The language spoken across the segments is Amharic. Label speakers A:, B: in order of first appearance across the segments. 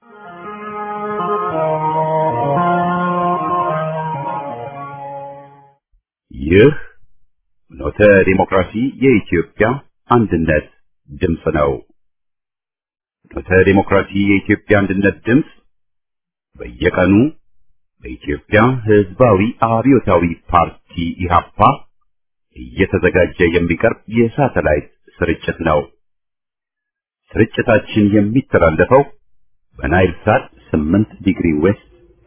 A: ይህ ኖተ ዲሞክራሲ የኢትዮጵያ አንድነት ድምፅ ነው። ኖተ ዲሞክራሲ የኢትዮጵያ አንድነት ድምፅ በየቀኑ በኢትዮጵያ ሕዝባዊ አብዮታዊ ፓርቲ ኢህአፓ እየተዘጋጀ የሚቀርብ የሳተላይት ስርጭት ነው። ስርጭታችን የሚተላለፈው በናይል ሳት 8 ዲግሪ ዌስት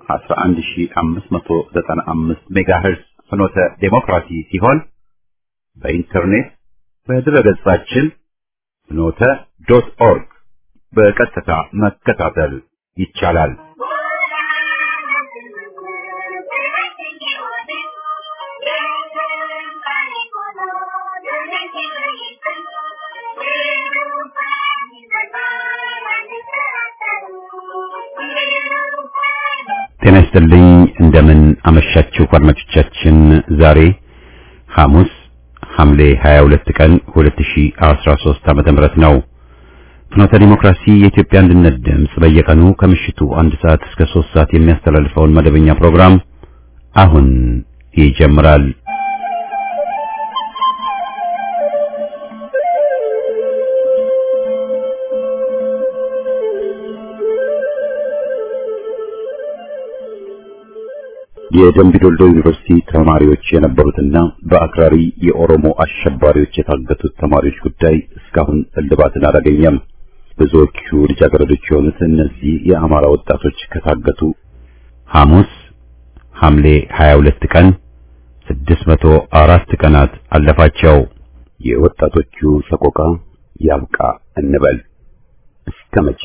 A: 11595 ሜጋሄርዝ ፍኖተ ዴሞክራሲ ሲሆን በኢንተርኔት በድረገጻችን ፍኖተ ዶት ኦርግ በቀጥታ መከታተል ይቻላል። ጤና ይስጥልኝ። እንደምን አመሻችሁ አድማጮቻችን። ዛሬ ሐሙስ ሐምሌ 22 ቀን 2013 ዓመተ ምህረት ነው። ፍኖተ ዲሞክራሲ የኢትዮጵያ አንድነት ድምፅ በየቀኑ ከምሽቱ አንድ ሰዓት እስከ 3 ሰዓት የሚያስተላልፈውን መደበኛ ፕሮግራም አሁን ይጀምራል። የደምቢዶሎ ዩኒቨርሲቲ ተማሪዎች የነበሩትና በአክራሪ የኦሮሞ አሸባሪዎች የታገቱት ተማሪዎች ጉዳይ እስካሁን እልባትን አላገኘም። ብዙዎቹ ልጃገረዶች የሆኑት እነዚህ የአማራ ወጣቶች ከታገቱ ሐሙስ ሐምሌ 22 ቀን 604 ቀናት አለፋቸው። የወጣቶቹ ሰቆቃ ያብቃ እንበል እስከ መቼ?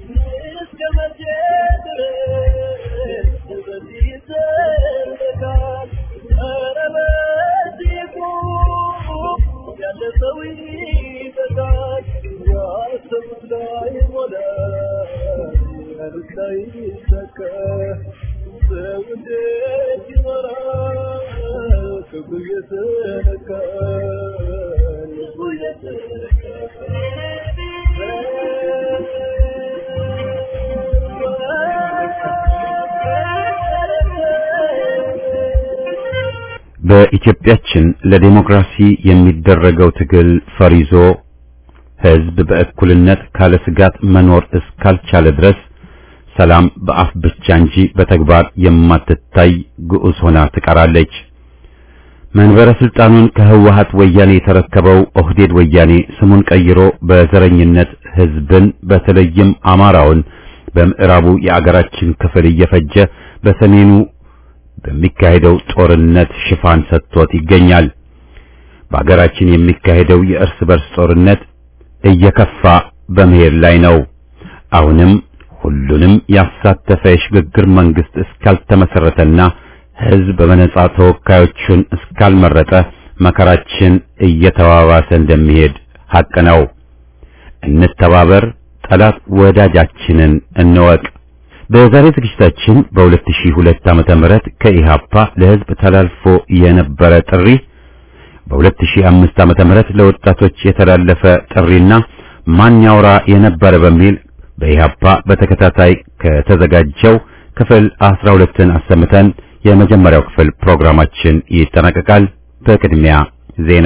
A: በኢትዮጵያችን ለዲሞክራሲ የሚደረገው ትግል ፈሪዞ ሕዝብ በእኩልነት ካለ ስጋት መኖር እስካልቻለ ድረስ ሰላም በአፍ ብቻ እንጂ በተግባር የማትታይ ግዑዝ ሆና ትቀራለች። መንበረ ስልጣኑን ከህወሓት ወያኔ የተረከበው ኦህዴድ ወያኔ ስሙን ቀይሮ በዘረኝነት ሕዝብን በተለይም አማራውን በምዕራቡ የአገራችን ክፍል እየፈጀ በሰሜኑ በሚካሄደው ጦርነት ሽፋን ሰጥቶት ይገኛል። በአገራችን የሚካሄደው የእርስ በርስ ጦርነት እየከፋ በመሄድ ላይ ነው። አሁንም ሁሉንም ያሳተፈ የሽግግር መንግስት እስካልተመሰረተና ህዝብ በነጻ ተወካዮቹን እስካልመረጠ መከራችን እየተባባሰ እንደሚሄድ ሐቅ ነው። እንተባበር፣ ጠላት ወዳጃችንን እንወቅ። በዛሬ ዝግጅታችን በ2002 ዓመተ ምህረት ከኢሃፓ ለህዝብ ተላልፎ የነበረ ጥሪ በ2005 ዓመተ ምህረት ለወጣቶች የተላለፈ ጥሪና ማን ያውራ የነበረ በሚል በኢሃፓ በተከታታይ ከተዘጋጀው ክፍል 12ን አሰምተን የመጀመሪያው ክፍል ፕሮግራማችን ይጠናቀቃል። በቅድሚያ ዜና።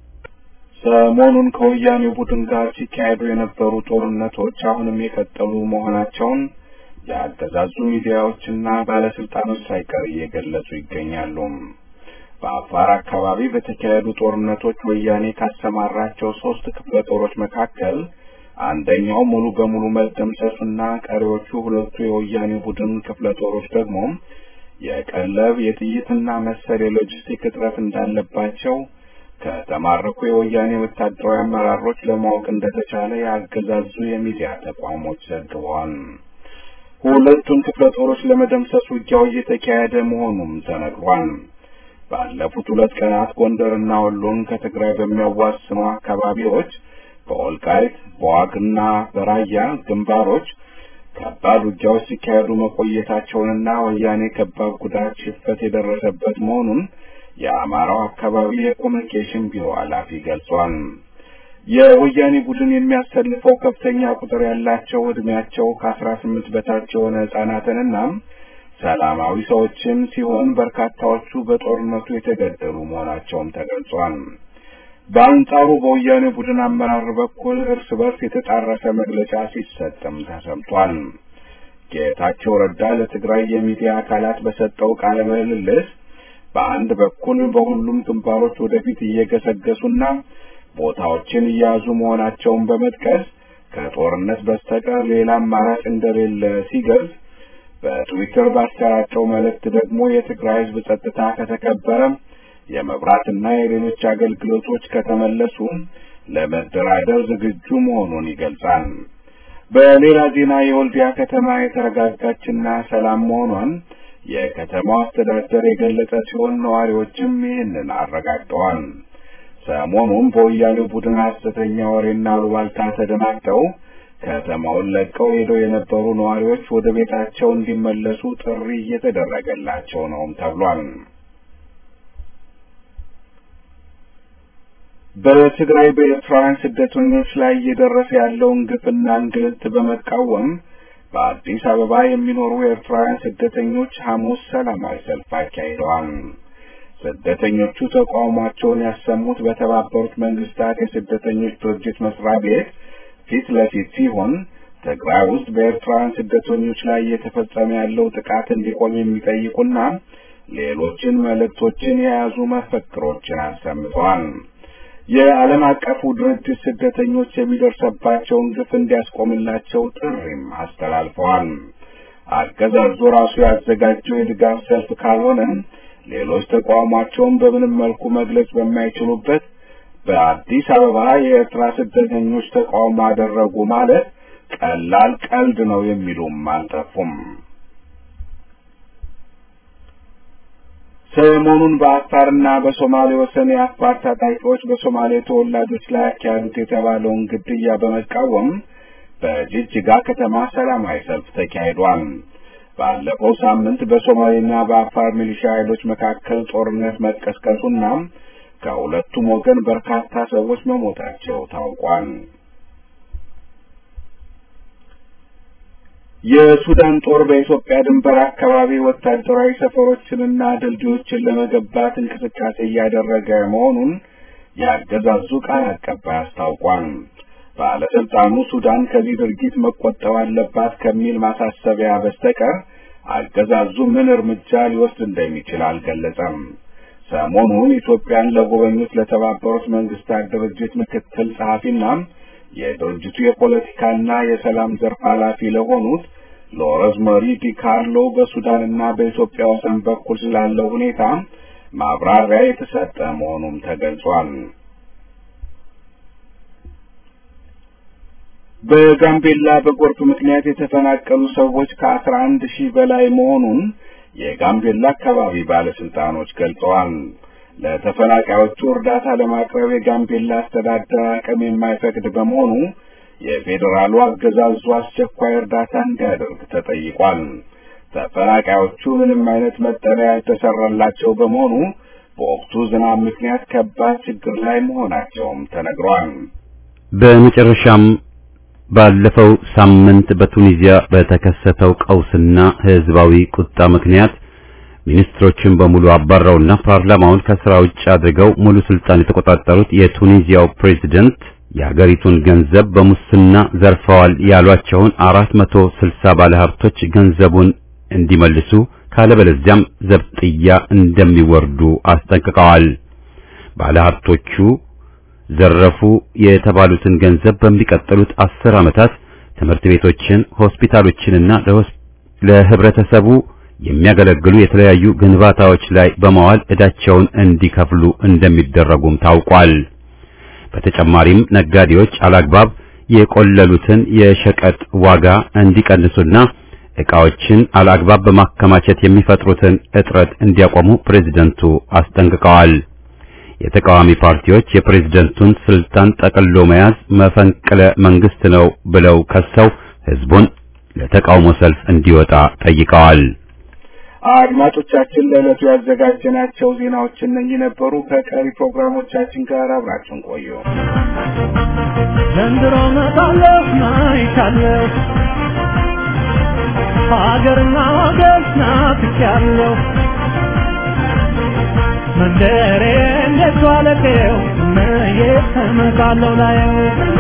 B: ሰሞኑን ከወያኔው ቡድን ጋር ሲካሄዱ የነበሩ ጦርነቶች አሁንም የቀጠሉ መሆናቸውን የአገዛዙ ሚዲያዎችና ባለስልጣኖች ሳይቀር እየገለጹ ይገኛሉ። በአፋር አካባቢ በተካሄዱ ጦርነቶች ወያኔ ካሰማራቸው ሶስት ክፍለ ጦሮች መካከል አንደኛው ሙሉ በሙሉ መደምሰሱና ቀሪዎቹ ሁለቱ የወያኔ ቡድን ክፍለ ጦሮች ደግሞ የቀለብ የጥይትና መሰል የሎጂስቲክ እጥረት እንዳለባቸው ከተማረኩ የወያኔ ወታደራዊ አመራሮች ለማወቅ እንደተቻለ የአገዛዙ የሚዲያ ተቋሞች ዘግበዋል። ሁለቱን ክፍለ ጦሮች ለመደምሰስ ውጊያው እየተካሄደ መሆኑም ተነግሯል። ባለፉት ሁለት ቀናት ጎንደርና ወሎን ከትግራይ በሚያዋስኑ አካባቢዎች በወልቃይት በዋግና በራያ ግንባሮች ከባድ ውጊያዎች ሲካሄዱ መቆየታቸውንና ወያኔ ከባድ ጉዳት ሽፈት የደረሰበት መሆኑን የአማራው አካባቢ የኮሚኒኬሽን ቢሮ ኃላፊ ገልጿል። የወያኔ ቡድን የሚያሰልፈው ከፍተኛ ቁጥር ያላቸው እድሜያቸው ከአስራ ስምንት በታች የሆነ ህጻናትንና ሰላማዊ ሰዎችን ሲሆን በርካታዎቹ በጦርነቱ የተገደሉ መሆናቸውም ተገልጿል። በአንጻሩ በወያኔ ቡድን አመራር በኩል እርስ በርስ የተጣረሰ መግለጫ ሲሰጥም ተሰምቷል። ጌታቸው ረዳ ለትግራይ የሚዲያ አካላት በሰጠው ቃለ ምልልስ በአንድ በኩል በሁሉም ግንባሮች ወደፊት እየገሰገሱና ቦታዎችን እየያዙ መሆናቸውን በመጥቀስ ከጦርነት በስተቀር ሌላ አማራጭ እንደሌለ ሲገልጽ በትዊተር ባሰራጨው መልእክት ደግሞ የትግራይ ህዝብ ጸጥታ ከተከበረ የመብራትና የሌሎች አገልግሎቶች ከተመለሱ ለመደራደር ዝግጁ መሆኑን ይገልጻል። በሌላ ዜና የወልዲያ ከተማ የተረጋጋችና ሰላም መሆኗን የከተማው አስተዳደር የገለጸ ሲሆን ነዋሪዎችም ይህንን አረጋግጠዋል። ሰሞኑን በወያኔው ቡድን ሐሰተኛ ወሬና አሉባልታ ተደናግጠው ከተማውን ለቀው ሄደው የነበሩ ነዋሪዎች ወደ ቤታቸው እንዲመለሱ ጥሪ እየተደረገላቸው ነውም ተብሏል። በትግራይ በኤርትራውያን ስደተኞች ላይ እየደረሰ ያለውን ግፍና እንግልት በመቃወም በአዲስ አበባ የሚኖሩ ኤርትራውያን ስደተኞች ሐሙስ ሰላማዊ ሰልፍ አካሂደዋል። ስደተኞቹ ተቃውሟቸውን ያሰሙት በተባበሩት መንግስታት የስደተኞች ድርጅት መስሪያ ቤት ፊት ለፊት ሲሆን ትግራይ ውስጥ በኤርትራውያን ስደተኞች ላይ እየተፈጸመ ያለው ጥቃት እንዲቆም የሚጠይቁና ሌሎችን መልእክቶችን የያዙ መፈክሮችን አሰምተዋል። የዓለም አቀፉ ድርጅት ስደተኞች የሚደርሰባቸውን ግፍ እንዲያስቆምላቸው ጥሪም አስተላልፈዋል። አገዛዙ ራሱ ያዘጋጀው የድጋፍ ሰልፍ ካልሆነ ሌሎች ተቃውሟቸውን በምንም መልኩ መግለጽ በማይችሉበት በአዲስ አበባ የኤርትራ ስደተኞች ተቃውሞ አደረጉ ማለት ቀላል ቀልድ ነው የሚሉም አልጠፉም። ሰሞኑን በአፋርና በሶማሌ ወሰን የአፋር ታጣቂዎች በሶማሌ ተወላጆች ላይ ያካሄዱት የተባለውን ግድያ በመቃወም በጅጅጋ ከተማ ሰላማዊ ሰልፍ ተካሂዷል። ባለፈው ሳምንት በሶማሌና በአፋር ሚሊሻ ኃይሎች መካከል ጦርነት መቀስቀሱና ከሁለቱም ወገን በርካታ ሰዎች መሞታቸው ታውቋል። የሱዳን ጦር በኢትዮጵያ ድንበር አካባቢ ወታደራዊ ሰፈሮችንና ድልድዮችን ለመገንባት እንቅስቃሴ እያደረገ መሆኑን ያገዛዙ ቃል አቀባይ አስታውቋል። ባለስልጣኑ ሱዳን ከዚህ ድርጊት መቆጠብ አለባት ከሚል ማሳሰቢያ በስተቀር አገዛዙ ምን እርምጃ ሊወስድ እንደሚችል አልገለጸም። ሰሞኑን ኢትዮጵያን ለጎበኙት ለተባበሩት መንግስታት ድርጅት ምክትል ጸሐፊና የድርጅቱ የፖለቲካና የሰላም ዘርፍ ኃላፊ ለሆኑት ሎረዝመሪ ዲካርሎ በሱዳንና በኢትዮጵያ ወሰን በኩል ስላለው ሁኔታ ማብራሪያ የተሰጠ መሆኑም ተገልጿል። በጋምቤላ በጎርፍ ምክንያት የተፈናቀሉ ሰዎች ከአስራ አንድ ሺህ በላይ መሆኑን የጋምቤላ አካባቢ ባለስልጣኖች ገልጸዋል። ለተፈናቃዮቹ እርዳታ ለማቅረብ የጋምቤላ አስተዳደር አቅም የማይፈቅድ በመሆኑ የፌዴራሉ አገዛዙ አስቸኳይ እርዳታ እንዲያደርግ ተጠይቋል። ተፈናቃዮቹ ምንም አይነት መጠለያ የተሰራላቸው በመሆኑ በወቅቱ ዝናብ ምክንያት ከባድ ችግር ላይ መሆናቸውም ተነግሯል።
A: በመጨረሻም ባለፈው ሳምንት በቱኒዚያ በተከሰተው ቀውስና ህዝባዊ ቁጣ ምክንያት ሚኒስትሮችን በሙሉ አባረውና ፓርላማውን ከስራ ውጭ አድርገው ሙሉ ስልጣን የተቆጣጠሩት የቱኒዚያው ፕሬዝደንት የሀገሪቱን ገንዘብ በሙስና ዘርፈዋል ያሏቸውን 460 ባለሀብቶች ገንዘቡን እንዲመልሱ ካለበለዚያም ዘብጥያ እንደሚወርዱ አስጠንቅቀዋል። ባለሀብቶቹ ዘረፉ የተባሉትን ገንዘብ በሚቀጥሉት አስር ዓመታት ትምህርት ቤቶችን፣ ሆስፒታሎችንና ለህብረተሰቡ የሚያገለግሉ የተለያዩ ግንባታዎች ላይ በመዋል ዕዳቸውን እንዲከፍሉ እንደሚደረጉም ታውቋል። በተጨማሪም ነጋዴዎች አላግባብ የቆለሉትን የሸቀጥ ዋጋ እንዲቀንሱና ዕቃዎችን አላግባብ በማከማቸት የሚፈጥሩትን እጥረት እንዲያቆሙ ፕሬዝደንቱ አስጠንቅቀዋል። የተቃዋሚ ፓርቲዎች የፕሬዝደንቱን ስልጣን ጠቅሎ መያዝ መፈንቅለ መንግስት ነው ብለው ከሰው ህዝቡን ለተቃውሞ ሰልፍ እንዲወጣ ጠይቀዋል።
B: አድማጮቻችን ለዕለቱ ያዘጋጀናቸው ዜናዎች እነኚህ ነበሩ። ከቀሪ ፕሮግራሞቻችን ጋር አብራችን ቆዩ።
C: ዘንድሮ መጣለሁ ናይቻለሁ ሀገርና ወገን ናፍቄያለሁ መንደሬ እንዴት ዋለቄው መየት እመጣለሁ ላየው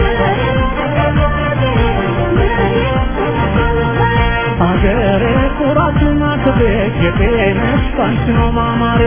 C: ሀገሬ ኩራትና ክብሬ የጤነሽ ባንቺ ነው ማማሬ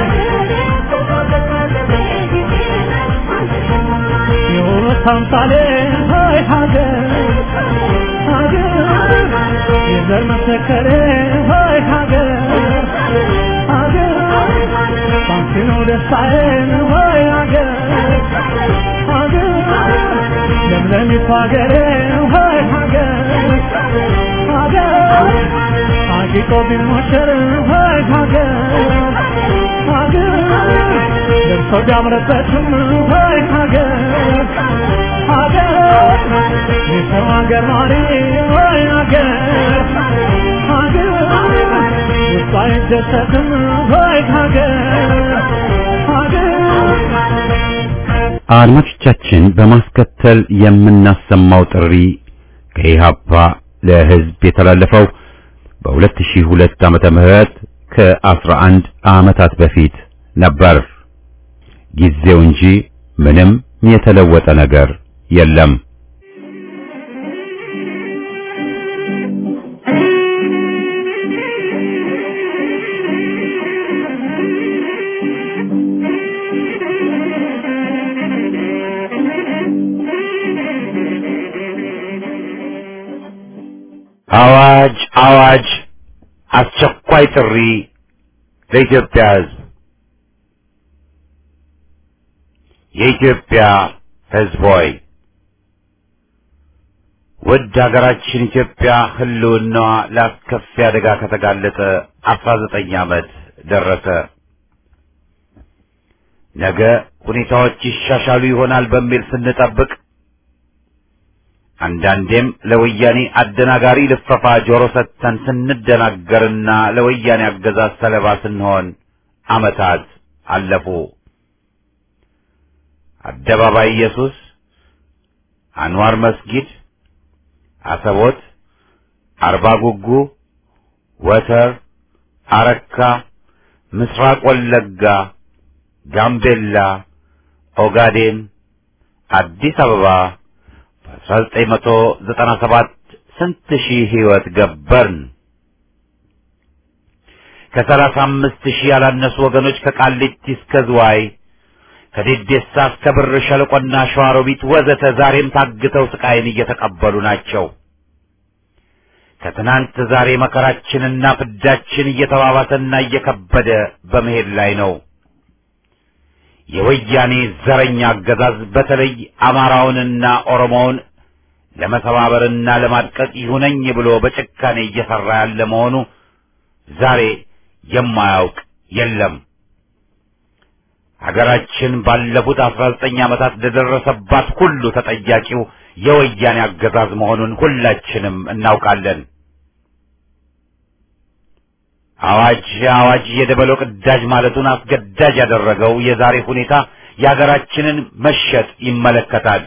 C: የውበት አምሳሌ ሆይ ሀገር ሀገር የዘር መሰከሬ ሆይ ሀገር ሀገር ባንቺ ነው ደስታዬን ሆይ ሀገር ሀገር ለምለሚቱ ሀገሬ ሆይ ሀገር ሀገር አጊጦ ቢሞሸር ሆይ ሀገር ሀገር ደርሶ ቢያምርበትም ሆይ ሀገር ሀገር የሰው ሀገር ኗሪ ሆይ ሀገር ሀገር ውስጡ አይደሰትም ሆይ ሀገር ሀገር
A: አድማጮቻችን በማስከተል የምናሰማው ጥሪ ከኢሃፓ ለሕዝብ የተላለፈው በ2002 ዓመተ ምህረት ከ11 ዓመታት በፊት ነበር። ጊዜው እንጂ ምንም የተለወጠ ነገር የለም። አዋጅ አዋጅ! አስቸኳይ ጥሪ ለኢትዮጵያ ሕዝብ! የኢትዮጵያ ሕዝብ ሆይ ውድ ሀገራችን ኢትዮጵያ ሕልውናዋ ለአስከፊ አደጋ ከተጋለጠ አስራ ዘጠኝ ዓመት ደረሰ። ነገ ሁኔታዎች ይሻሻሉ ይሆናል በሚል ስንጠብቅ አንዳንዴም ለወያኔ አደናጋሪ ልፈፋ ጆሮ ሰጥተን ስንደናገርና ለወያኔ አገዛዝ ሰለባ ስንሆን ዓመታት አለፉ። አደባባይ ኢየሱስ፣ አንዋር መስጊድ፣ አሰቦት፣ አርባ ጉጉ፣ ወተር፣ አረካ፣ ምስራቅ ወለጋ፣ ጋምቤላ፣ ኦጋዴን፣ አዲስ አበባ በ1997 ስንት ሺህ ሕይወት ገበርን። ከሰላሳ አምስት ሺህ ያላነሱ ወገኖች ከቃሊቲ እስከ ዝዋይ ከዴዴሳ እስከ ብር ሸለቆና ሸዋሮቢት ወዘተ ዛሬም ታግተው ስቃይን እየተቀበሉ ናቸው። ከትናንት ዛሬ መከራችንና ፍዳችን እየተባባሰና እየከበደ በመሄድ ላይ ነው። የወያኔ ዘረኛ አገዛዝ በተለይ አማራውንና ኦሮሞውን ለመሰባበርና ለማድቀቅ ይሁነኝ ብሎ በጭካኔ እየሰራ ያለ መሆኑ ዛሬ የማያውቅ የለም። ሀገራችን ባለፉት አስራ ዘጠኝ ዓመታት ለደረሰባት ሁሉ ተጠያቂው የወያኔ አገዛዝ መሆኑን ሁላችንም እናውቃለን። አዋጅ አዋጅ የደበለው ቅዳጅ ማለቱን አስገዳጅ ያደረገው የዛሬ ሁኔታ የሀገራችንን መሸጥ ይመለከታል።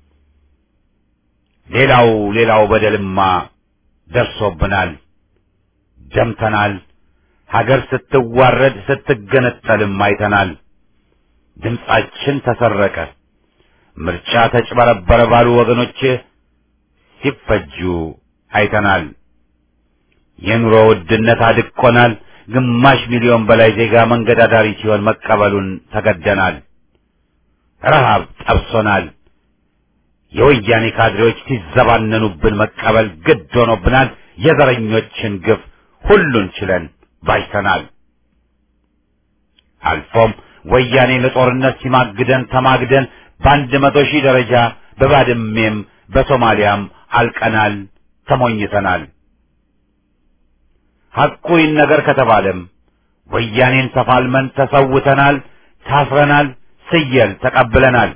A: ሌላው ሌላው በደልማ ደርሶብናል፣ ደምተናል። ሀገር ስትዋረድ ስትገነጠልም አይተናል። ድምጻችን ተሰረቀ፣ ምርጫ ተጭበረበረ ባሉ ወገኖች ሲፈጁ አይተናል። የኑሮ ውድነት አድቆናል። ግማሽ ሚሊዮን በላይ ዜጋ መንገድ አዳሪ ሲሆን መቀበሉን ተገደናል። ረሃብ ጠብሶናል። የወያኔ ካድሬዎች ሲዘባነኑብን መቀበል ግድ ሆኖብናል። የዘረኞችን ግፍ ሁሉን ችለን ባጅተናል። አልፎም ወያኔ ለጦርነት ሲማግደን ተማግደን በአንድ መቶ ሺህ ደረጃ በባድሜም በሶማሊያም አልቀናል፣ ተሞኝተናል። ሐቁ ይነገር ከተባለም ወያኔን ተፋልመን ተሰውተናል፣ ታስረናል፣ ስየል ተቀብለናል።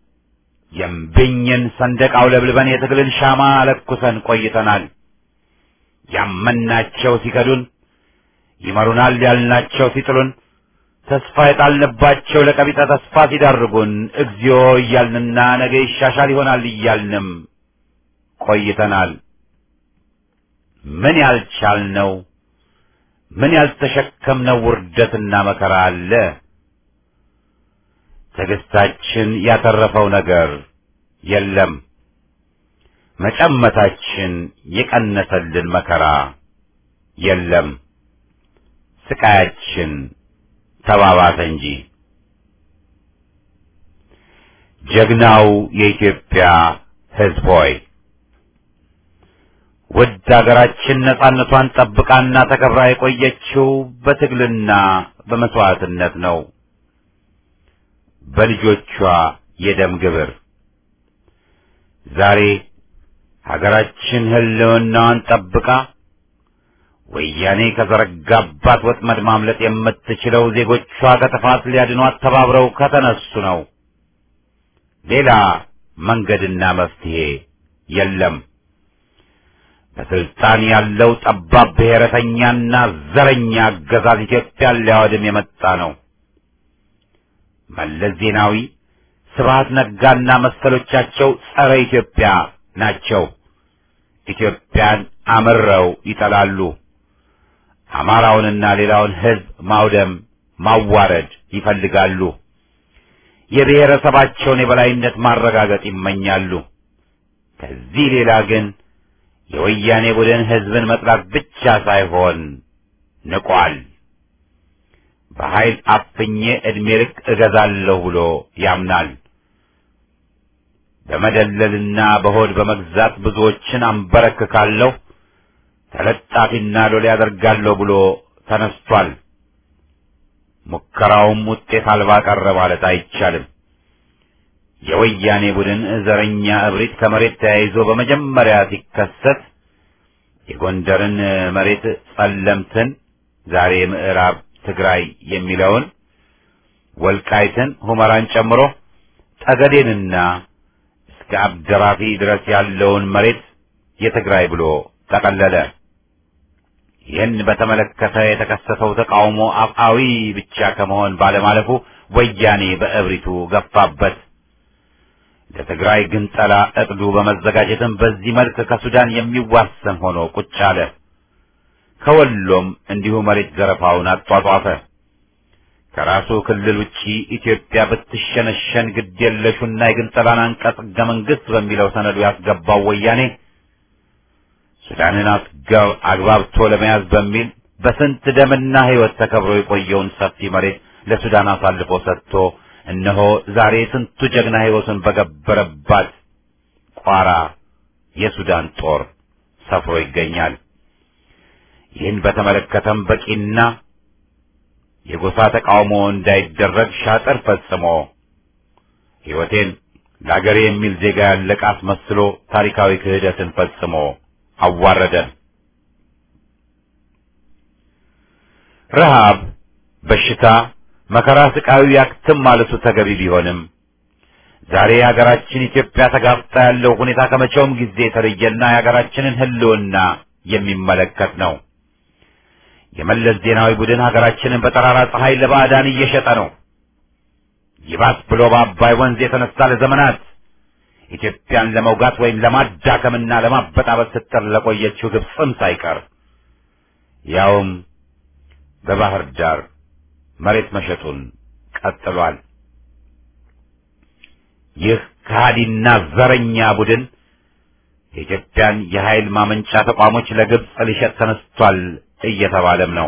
A: የምብኝን ሰንደቅ አውለብልበን የትግልን ሻማ ለኩሰን ቆይተናል። ያመናቸው ሲከዱን፣ ይመሩናል ያልናቸው ሲጥሉን ተስፋ የጣልንባቸው ለቀቢጠ ተስፋ ሲዳርጉን እግዚኦ እያልንና ነገ ይሻሻል ይሆናል እያልንም ቆይተናል። ምን ያልቻልነው ምን ያልተሸከምነው ውርደትና መከራ አለ? ትዕግስታችን ያተረፈው ነገር የለም። መጨመታችን የቀነሰልን መከራ የለም። ስቃያችን ተባባሰ እንጂ። ጀግናው የኢትዮጵያ ሕዝብ ሆይ ውድ አገራችን ነጻነቷን ጠብቃና ተከብራ የቆየችው በትግልና በመስዋዕትነት ነው። በልጆቿ የደም ግብር ዛሬ ሀገራችን ሕልውናዋን ጠብቃ ወያኔ ከዘረጋባት ወጥመድ ማምለጥ የምትችለው ዜጎቿ ከጥፋት ሊያድኗት ተባብረው ከተነሱ ነው። ሌላ መንገድና መፍትሄ የለም። በስልጣን ያለው ጠባብ ብሔረተኛና ዘረኛ አገዛዝ ኢትዮጵያን ሊያወድም የመጣ ነው። መለስ ዜናዊ፣ ስብሐት ነጋና መሰሎቻቸው ጸረ ኢትዮጵያ ናቸው። ኢትዮጵያን አምረው ይጠላሉ። አማራውንና ሌላውን ሕዝብ ማውደም፣ ማዋረድ ይፈልጋሉ። የብሔረሰባቸውን የበላይነት ማረጋገጥ ይመኛሉ። ከዚህ ሌላ ግን የወያኔ ቡድን ሕዝብን መጥላት ብቻ ሳይሆን ንቋል። በኃይል አፍኜ ዕድሜ ልክ እገዛለሁ ብሎ ያምናል። በመደለልና በሆድ በመግዛት ብዙዎችን አንበረክካለሁ፣ ተለጣፊና ሎሌ ያደርጋለሁ ብሎ ተነስቷል። ሙከራውም ውጤት አልባ ቀረ ማለት አይቻልም። የወያኔ ቡድን ዘረኛ እብሪት ከመሬት ተያይዞ በመጀመሪያ ሲከሰት የጎንደርን መሬት ጸለምትን፣ ዛሬ ምዕራብ ትግራይ የሚለውን ወልቃይትን፣ ሁመራን ጨምሮ ጠገዴንና እስከ አብደራፊ ድረስ ያለውን መሬት የትግራይ ብሎ ጠቀለለ። ይህን በተመለከተ የተከሰተው ተቃውሞ አፍአዊ ብቻ ከመሆን ባለማለፉ ወያኔ በእብሪቱ ገፋበት። ለትግራይ ግንጠላ እቅዱ በመዘጋጀትም በዚህ መልክ ከሱዳን የሚዋሰን ሆኖ ቁጭ አለ። ከወሎም እንዲሁ መሬት ዘረፋውን አጧጧፈ። ከራሱ ክልል ውጪ ኢትዮጵያ ብትሸነሸን ግድ የለሹና የግንጠላን አንቀጽ ሕገ መንግሥት በሚለው ሰነዱ ያስገባው ወያኔ ሱዳንን አግባብቶ ለመያዝ በሚል በስንት ደምና ሕይወት ተከብሮ የቆየውን ሰፊ መሬት ለሱዳን አሳልፎ ሰጥቶ እነሆ ዛሬ ስንቱ ጀግና ሕይወቱን በገበረባት ቋራ የሱዳን ጦር ሰፍሮ ይገኛል። ይህን በተመለከተም በቂና የጎሳ ተቃውሞ እንዳይደረግ ሻጥር ፈጽሞ ሕይወቴን ለአገሬ የሚል ዜጋ ያለቀ አስመስሎ ታሪካዊ ክህደትን ፈጽሞ አዋረደን። ረሃብ፣ በሽታ፣ መከራ፣ ስቃዩ ያክትም ማለቱ ተገቢ ቢሆንም ዛሬ የሀገራችን ኢትዮጵያ ተጋፍጣ ያለው ሁኔታ ከመቼውም ጊዜ የተለየና የሀገራችንን ሕልውና የሚመለከት ነው። የመለስ ዜናዊ ቡድን ሀገራችንን በጠራራ ፀሐይ ለባዕዳን እየሸጠ ነው። ይባስ ብሎ በአባይ ወንዝ የተነሳ ለዘመናት ኢትዮጵያን ለመውጋት ወይም ለማዳከምና ለማበጣበጥ ስትጥር ለቆየችው ግብፅም ሳይቀር ያውም በባህር ዳር መሬት መሸጡን ቀጥሏል። ይህ ከሃዲና ዘረኛ ቡድን የኢትዮጵያን የኃይል ማመንጫ ተቋሞች ለግብፅ ሊሸጥ ተነስቷል እየተባለም ነው።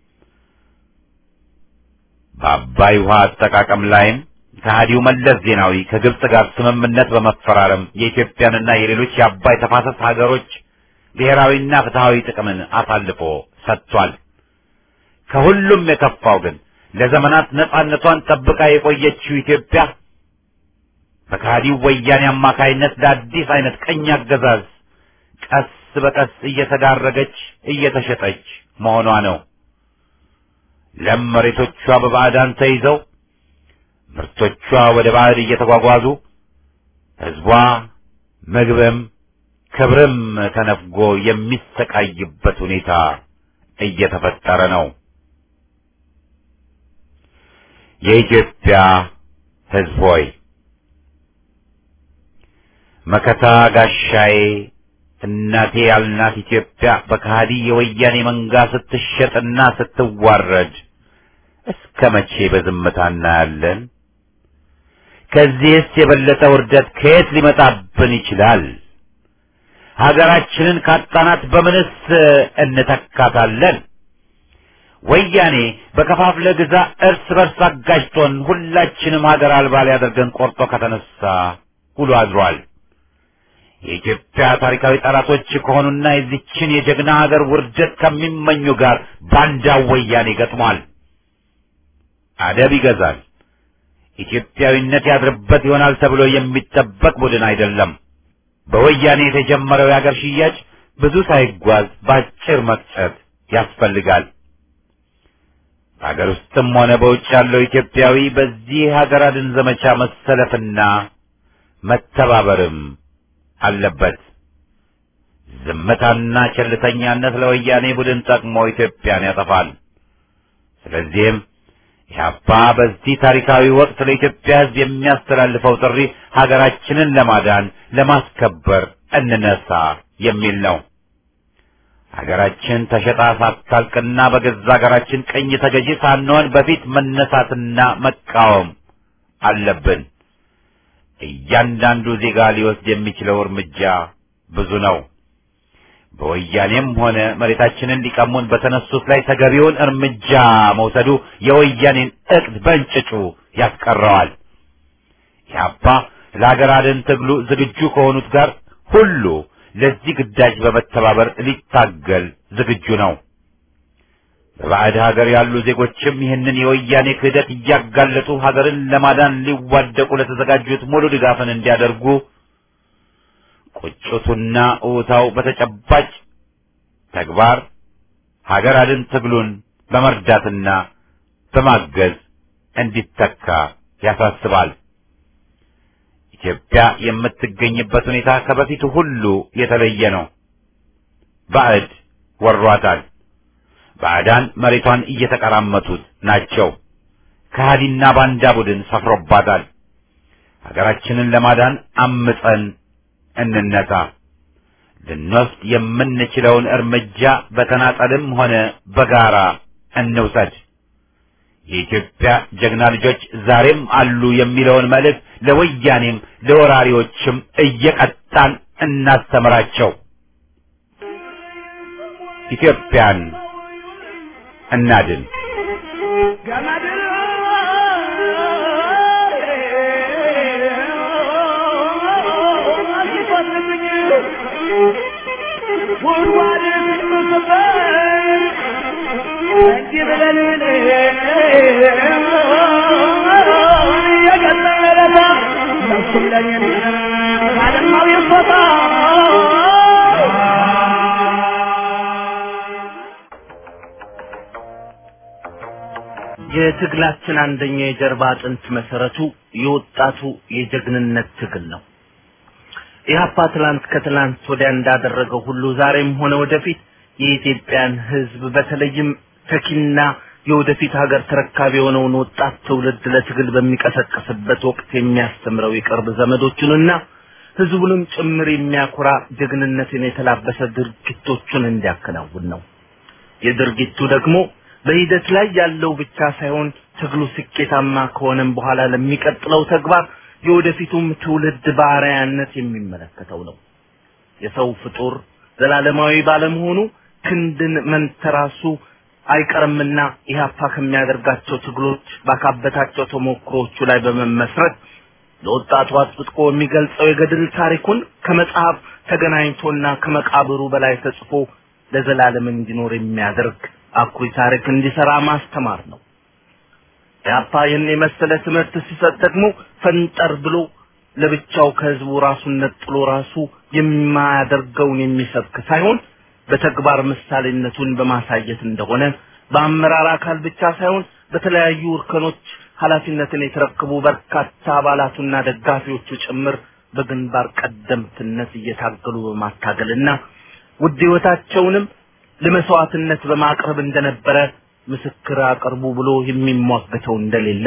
A: በአባይ ውሃ አጠቃቀም ላይም ከሃዲው መለስ ዜናዊ ከግብፅ ጋር ስምምነት በመፈራረም የኢትዮጵያንና የሌሎች የአባይ ተፋሰስ ሀገሮች ብሔራዊና ፍትሐዊ ጥቅምን አሳልፎ ሰጥቷል። ከሁሉም የከፋው ግን ለዘመናት ነጻነቷን ጠብቃ የቆየችው ኢትዮጵያ በከሃዲው ወያኔ አማካይነት ለአዲስ አይነት ቀኝ አገዛዝ ቀስ በቀስ እየተዳረገች እየተሸጠች መሆኗ ነው። ለም መሬቶቿ በባዕዳን ተይዘው ምርቶቿ ወደ ባዕድ እየተጓጓዙ ሕዝቧ ምግብም ክብርም ተነፍጎ የሚሰቃይበት ሁኔታ እየተፈጠረ ነው። የኢትዮጵያ ሕዝብ ሆይ መከታ ጋሻዬ እናቴ ያልናት ኢትዮጵያ በከሃዲ የወያኔ መንጋ ስትሸጥና ስትዋረድ እስከ መቼ በዝምታ እናያለን? ከዚህስ የበለጠ ውርደት ከየት ሊመጣብን ይችላል? ሀገራችንን ካጣናት በምንስ እንተካታለን? ወያኔ በከፋፍለ ግዛ እርስ በርስ አጋጅቶን ሁላችንም ሀገር አልባ ሊያደርገን ቆርጦ ከተነሳ ውሎ አድሯል። የኢትዮጵያ ታሪካዊ ጠላቶች ከሆኑና የዚችን የጀግና ሀገር ውርደት ከሚመኙ ጋር ባንዳው ወያኔ ገጥሟል። አደብ ይገዛል። ኢትዮጵያዊነት ያድርበት ይሆናል ተብሎ የሚጠበቅ ቡድን አይደለም። በወያኔ የተጀመረው የሀገር ሽያጭ ብዙ ሳይጓዝ በአጭር መቅጨት ያስፈልጋል። በሀገር ውስጥም ሆነ በውጭ ያለው ኢትዮጵያዊ በዚህ ሀገር አድን ዘመቻ መሰለፍና መተባበርም አለበት። ዝምታና ቸልተኛነት ለወያኔ ቡድን ጠቅሞ ኢትዮጵያን ያጠፋል። ስለዚህም ኢህአፓ በዚህ ታሪካዊ ወቅት ለኢትዮጵያ ሕዝብ የሚያስተላልፈው ጥሪ ሀገራችንን ለማዳን ለማስከበር እንነሳ የሚል ነው። ሀገራችን ተሸጣ ሳታልቅና በገዛ ሀገራችን ቀኝ ተገዢ ሳንሆን በፊት መነሳትና መቃወም አለብን። እያንዳንዱ ዜጋ ሊወስድ የሚችለው እርምጃ ብዙ ነው። በወያኔም ሆነ መሬታችንን ሊቀሙን በተነሱት ላይ ተገቢውን እርምጃ መውሰዱ የወያኔን እቅድ በእንጭጩ ያስቀረዋል። ኢህአፓ ለሀገር አድን ትግሉ ዝግጁ ከሆኑት ጋር ሁሉ ለዚህ ግዳጅ በመተባበር ሊታገል ዝግጁ ነው። በባዕድ ሀገር ያሉ ዜጎችም ይህንን የወያኔ ክህደት እያጋለጡ ሀገርን ለማዳን ሊዋደቁ ለተዘጋጁት ሙሉ ድጋፍን እንዲያደርጉ ቁጭቱና እውታው በተጨባጭ ተግባር ሀገር አድን ትግሉን በመርዳትና በማገዝ እንዲተካ ያሳስባል። ኢትዮጵያ የምትገኝበት ሁኔታ ከበፊቱ ሁሉ የተለየ ነው። ባዕድ ወሯታል። ባዕዳን መሬቷን እየተቀራመቱት ናቸው። ከሃዲና ባንዳ ቡድን ሰፍሮባታል። ሀገራችንን ለማዳን አምፀን እንነሳ። ልንወስድ የምንችለውን እርምጃ በተናጠልም ሆነ በጋራ እንውሰድ። የኢትዮጵያ ጀግና ልጆች ዛሬም አሉ የሚለውን መልእክት ለወያኔም ለወራሪዎችም እየቀጣን እናስተምራቸው። ኢትዮጵያን እናድን።
C: ጉድጓድ ስበር እንዲህ ብለን የገለለታ ነፍሱም ለኔ ባለማዊ ቦታ
D: የትግላችን አንደኛ የጀርባ አጥንት መሰረቱ የወጣቱ የጀግንነት ትግል ነው። ኢህአፓ ትላንት ከትላንት ወዲያ እንዳደረገው ሁሉ ዛሬም ሆነ ወደፊት የኢትዮጵያን ሕዝብ በተለይም ተኪና የወደፊት ሀገር ተረካቢ የሆነውን ወጣት ትውልድ ለትግል በሚቀሰቅስበት ወቅት የሚያስተምረው የቅርብ ዘመዶቹንና ሕዝቡንም ጭምር የሚያኮራ ጀግንነትን የተላበሰ ድርጊቶቹን እንዲያከናውን ነው። የድርጊቱ ደግሞ በሂደት ላይ ያለው ብቻ ሳይሆን ትግሉ ስኬታማ ከሆነም በኋላ ለሚቀጥለው ተግባር የወደፊቱም ትውልድ በአርአያነት የሚመለከተው ነው። የሰው ፍጡር ዘላለማዊ ባለመሆኑ ክንድን መንተራሱ አይቀርምና ኢህአፓ ከሚያደርጋቸው ትግሎች ባካበታቸው ተሞክሮቹ ላይ በመመስረት ለወጣቱ አጥብቆ የሚገልጸው የገድል ታሪኩን ከመጽሐፍ ተገናኝቶና ከመቃብሩ በላይ ተጽፎ ለዘላለም እንዲኖር የሚያደርግ አኩሪ ታሪክ እንዲሰራ ማስተማር ነው። ኢህአፓ ይህን የመሰለ ትምህርት ሲሰጥ ደግሞ ፈንጠር ብሎ ለብቻው ከህዝቡ ራሱን ነጥሎ ራሱ የማያደርገውን የሚሰብክ ሳይሆን በተግባር ምሳሌነቱን በማሳየት እንደሆነ በአመራር አካል ብቻ ሳይሆን በተለያዩ እርከኖች ኃላፊነትን የተረከቡ በርካታ አባላቱና ደጋፊዎቹ ጭምር በግንባር ቀደምትነት እየታገሉ በማታገልና ውድ ህይወታቸውንም ለመስዋዕትነት በማቅረብ እንደነበረ ምስክር አቅርቡ ብሎ የሚሟገተው እንደሌለ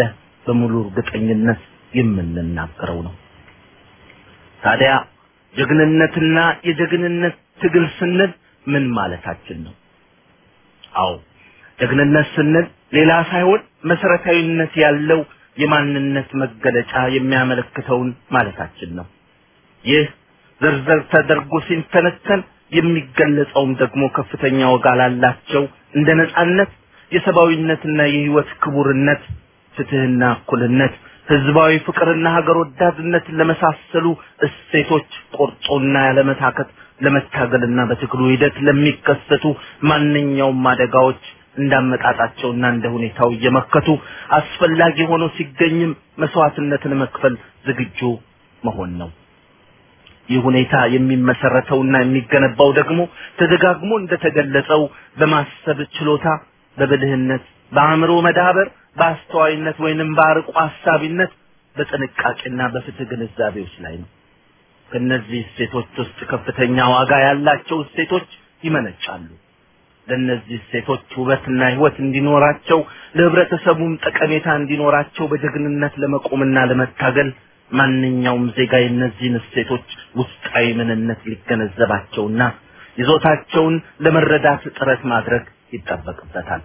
D: በሙሉ እርግጠኝነት የምንናገረው ነው። ታዲያ ጀግንነትና የጀግንነት ትግል ስንል ምን ማለታችን ነው? አዎ ጀግንነት ስንል ሌላ ሳይሆን መሰረታዊነት ያለው የማንነት መገለጫ የሚያመለክተውን ማለታችን ነው። ይህ ዝርዝር ተደርጎ ሲተነተን የሚገለጸውም ደግሞ ከፍተኛ ዋጋ ላላቸው እንደ ነጻነት፣ የሰብአዊነትና የህይወት ክቡርነት፣ ፍትህና እኩልነት፣ ህዝባዊ ፍቅርና ሀገር ወዳድነትን ለመሳሰሉ እሴቶች ቆርጦና ያለመታከት ለመታገልና በትግሉ ሂደት ለሚከሰቱ ማንኛውም አደጋዎች እንዳመጣጣቸውና እንደ ሁኔታው እየመከቱ አስፈላጊ ሆኖ ሲገኝም መስዋዕትነትን መክፈል ዝግጁ መሆን ነው። ይህ ሁኔታ የሚመሰረተውና የሚገነባው ደግሞ ተደጋግሞ እንደተገለጸው በማሰብ ችሎታ፣ በብልህነት፣ በአእምሮ መዳበር፣ በአስተዋይነት ወይንም በአርቆ ሀሳቢነት፣ በጥንቃቄና በፍትህ ግንዛቤዎች ላይ ነው። ከነዚህ እሴቶች ውስጥ ከፍተኛ ዋጋ ያላቸው እሴቶች ይመነጫሉ። ለእነዚህ እሴቶች ውበትና ህይወት እንዲኖራቸው ለህብረተሰቡም ጠቀሜታ እንዲኖራቸው በጀግንነት ለመቆምና ለመታገል ማንኛውም ዜጋ የእነዚህን እሴቶች ውስጣዊ ምንነት ሊገነዘባቸውና ይዞታቸውን ለመረዳት ጥረት ማድረግ ይጠበቅበታል።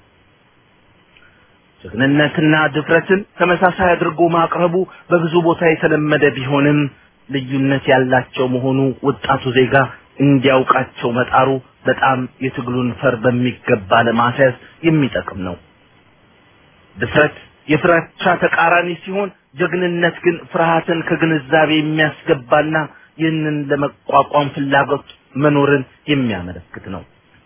D: ጀግንነትና ድፍረትን ተመሳሳይ አድርጎ ማቅረቡ በብዙ ቦታ የተለመደ ቢሆንም ልዩነት ያላቸው መሆኑ ወጣቱ ዜጋ እንዲያውቃቸው መጣሩ በጣም የትግሉን ፈር በሚገባ ለማስያዝ የሚጠቅም ነው። ድፍረት የፍራቻ ተቃራኒ ሲሆን ጀግንነት ግን ፍርሃትን ከግንዛቤ የሚያስገባና ይህንን ለመቋቋም ፍላጎት መኖርን የሚያመለክት ነው።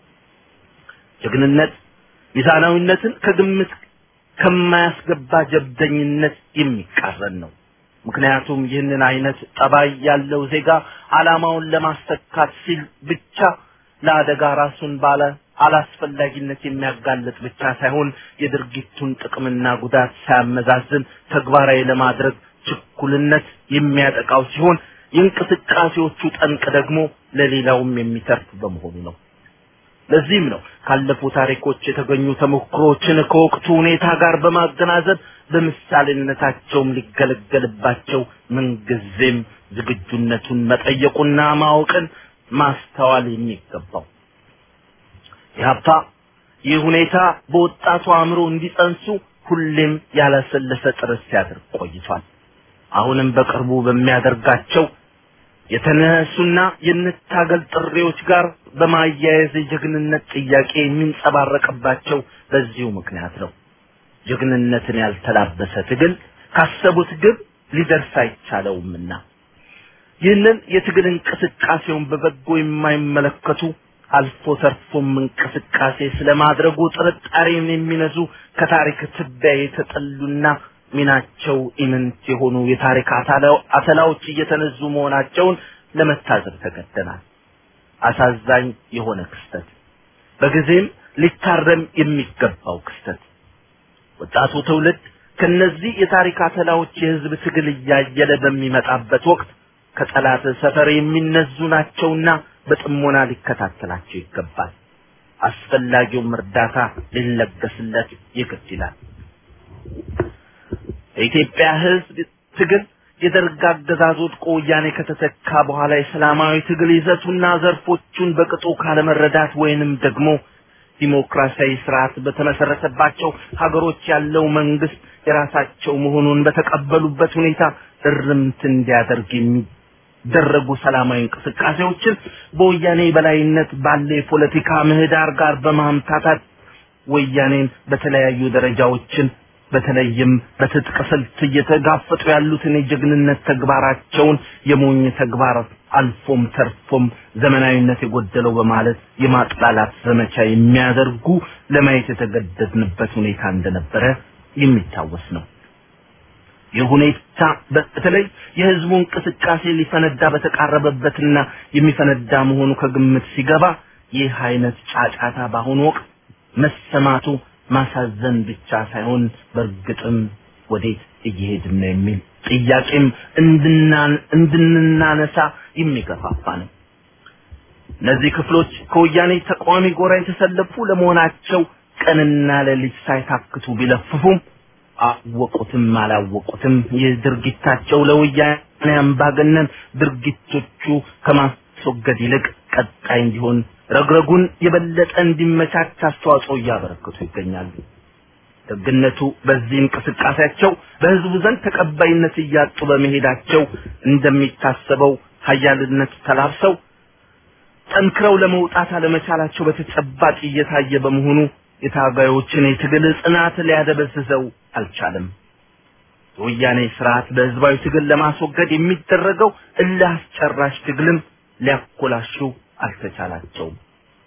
D: ጀግንነት ሚዛናዊነትን ከግምት ከማያስገባ ጀብደኝነት የሚቃረን ነው። ምክንያቱም ይህንን አይነት ጠባይ ያለው ዜጋ ዓላማውን ለማስተካት ሲል ብቻ ለአደጋ ራሱን ባለ አላስፈላጊነት የሚያጋልጥ ብቻ ሳይሆን የድርጊቱን ጥቅምና ጉዳት ሳያመዛዝን ተግባራዊ ለማድረግ ችኩልነት የሚያጠቃው ሲሆን የእንቅስቃሴዎቹ ጠንቅ ደግሞ ለሌላውም የሚተርፍ በመሆኑ ነው። ለዚህም ነው ካለፉ ታሪኮች የተገኙ ተሞክሮችን ከወቅቱ ሁኔታ ጋር በማገናዘብ በምሳሌነታቸውም ሊገለገልባቸው ምንጊዜም ዝግጁነቱን መጠየቁና ማወቅን ማስተዋል የሚገባው። ኢህአፓ ይህ ሁኔታ በወጣቱ አእምሮ እንዲጸንሱ ሁሌም ያላሰለሰ ጥረት ሲያደርግ ቆይቷል። አሁንም በቅርቡ በሚያደርጋቸው የተነሱና የንታገል ጥሪዎች ጋር በማያያዝ የጀግንነት ጥያቄ የሚንጸባረቅባቸው በዚሁ ምክንያት ነው። ጀግንነትን ያልተላበሰ ትግል ካሰቡት ግብ ሊደርስ አይቻለውምና ይህንን የትግል እንቅስቃሴውን በበጎ የማይመለከቱ አልፎ ተርፎም እንቅስቃሴ ስለማድረጉ ጥርጣሬን የሚነዙ ከታሪክ ትቢያ የተጠሉና ሚናቸው ኢምንት የሆኑ የታሪክ አተላዎች እየተነዙ መሆናቸውን ለመታዘብ ተገደናል። አሳዛኝ የሆነ ክስተት፣ በጊዜም ሊታረም የሚገባው ክስተት። ወጣቱ ትውልድ ከነዚህ የታሪክ አተላዎች የህዝብ ትግል እያየለ በሚመጣበት ወቅት ከጠላት ሰፈር የሚነዙ ናቸውና በጥሞና ሊከታተላቸው ይገባል። አስፈላጊውም እርዳታ ሊለገስለት ይግድ ይላል። የኢትዮጵያ ህዝብ ትግል የደርግ አገዛዝ ወድቆ ወያኔ ከተተካ በኋላ የሰላማዊ ትግል ይዘቱና ዘርፎቹን በቅጡ ካለመረዳት ወይንም ደግሞ ዲሞክራሲያዊ ስርዓት በተመሰረተባቸው ሀገሮች ያለው መንግስት የራሳቸው መሆኑን በተቀበሉበት ሁኔታ እርምት እንዲያደርግ የሚደረጉ ሰላማዊ እንቅስቃሴዎችን በወያኔ በላይነት ባለ የፖለቲካ ምህዳር ጋር በማምታታት ወያኔን በተለያዩ ደረጃዎችን በተለይም በትጥቅ ስልት እየተጋፈጡ ያሉትን የጀግንነት ተግባራቸውን የሞኝ ተግባር አልፎም ተርፎም ዘመናዊነት የጎደለው በማለት የማጥላላት ዘመቻ የሚያደርጉ ለማየት የተገደድንበት ሁኔታ እንደነበረ የሚታወስ ነው። ይህ ሁኔታ በተለይ የህዝቡ እንቅስቃሴ ሊፈነዳ በተቃረበበትና የሚፈነዳ መሆኑ ከግምት ሲገባ ይህ አይነት ጫጫታ በአሁኑ ወቅት መሰማቱ ማሳዘን ብቻ ሳይሆን በእርግጥም ወዴት እየሄድን ነው የሚል ጥያቄም እንድንናነሳ የሚገፋፋ ነው። እነዚህ ክፍሎች ከወያኔ ተቃዋሚ ጎራ የተሰለፉ ለመሆናቸው ቀንና ሌሊት ሳይታክቱ ቢለፍፉም አወቁትም አላወቁትም ይህ ድርጊታቸው ለወያኔ አምባገነን ድርጊቶቹ ከማስወገድ ይልቅ ቀጣይ እንዲሆን ረግረጉን የበለጠ እንዲመቻች አስተዋጽኦ እያበረከቱ ይገኛሉ። ደግነቱ በዚህ እንቅስቃሴያቸው በህዝቡ ዘንድ ተቀባይነት እያጡ በመሄዳቸው እንደሚታሰበው ሀያልነት ተላብሰው ጠንክረው ለመውጣት አለመቻላቸው በተጨባጭ እየታየ በመሆኑ የታጋዮችን የትግል ጽናት ሊያደበዝዘው አልቻለም። የወያኔ ስርዓት በህዝባዊ ትግል ለማስወገድ የሚደረገው እልህ አስጨራሽ ትግልም ሊያኮላሹ አልተቻላቸውም።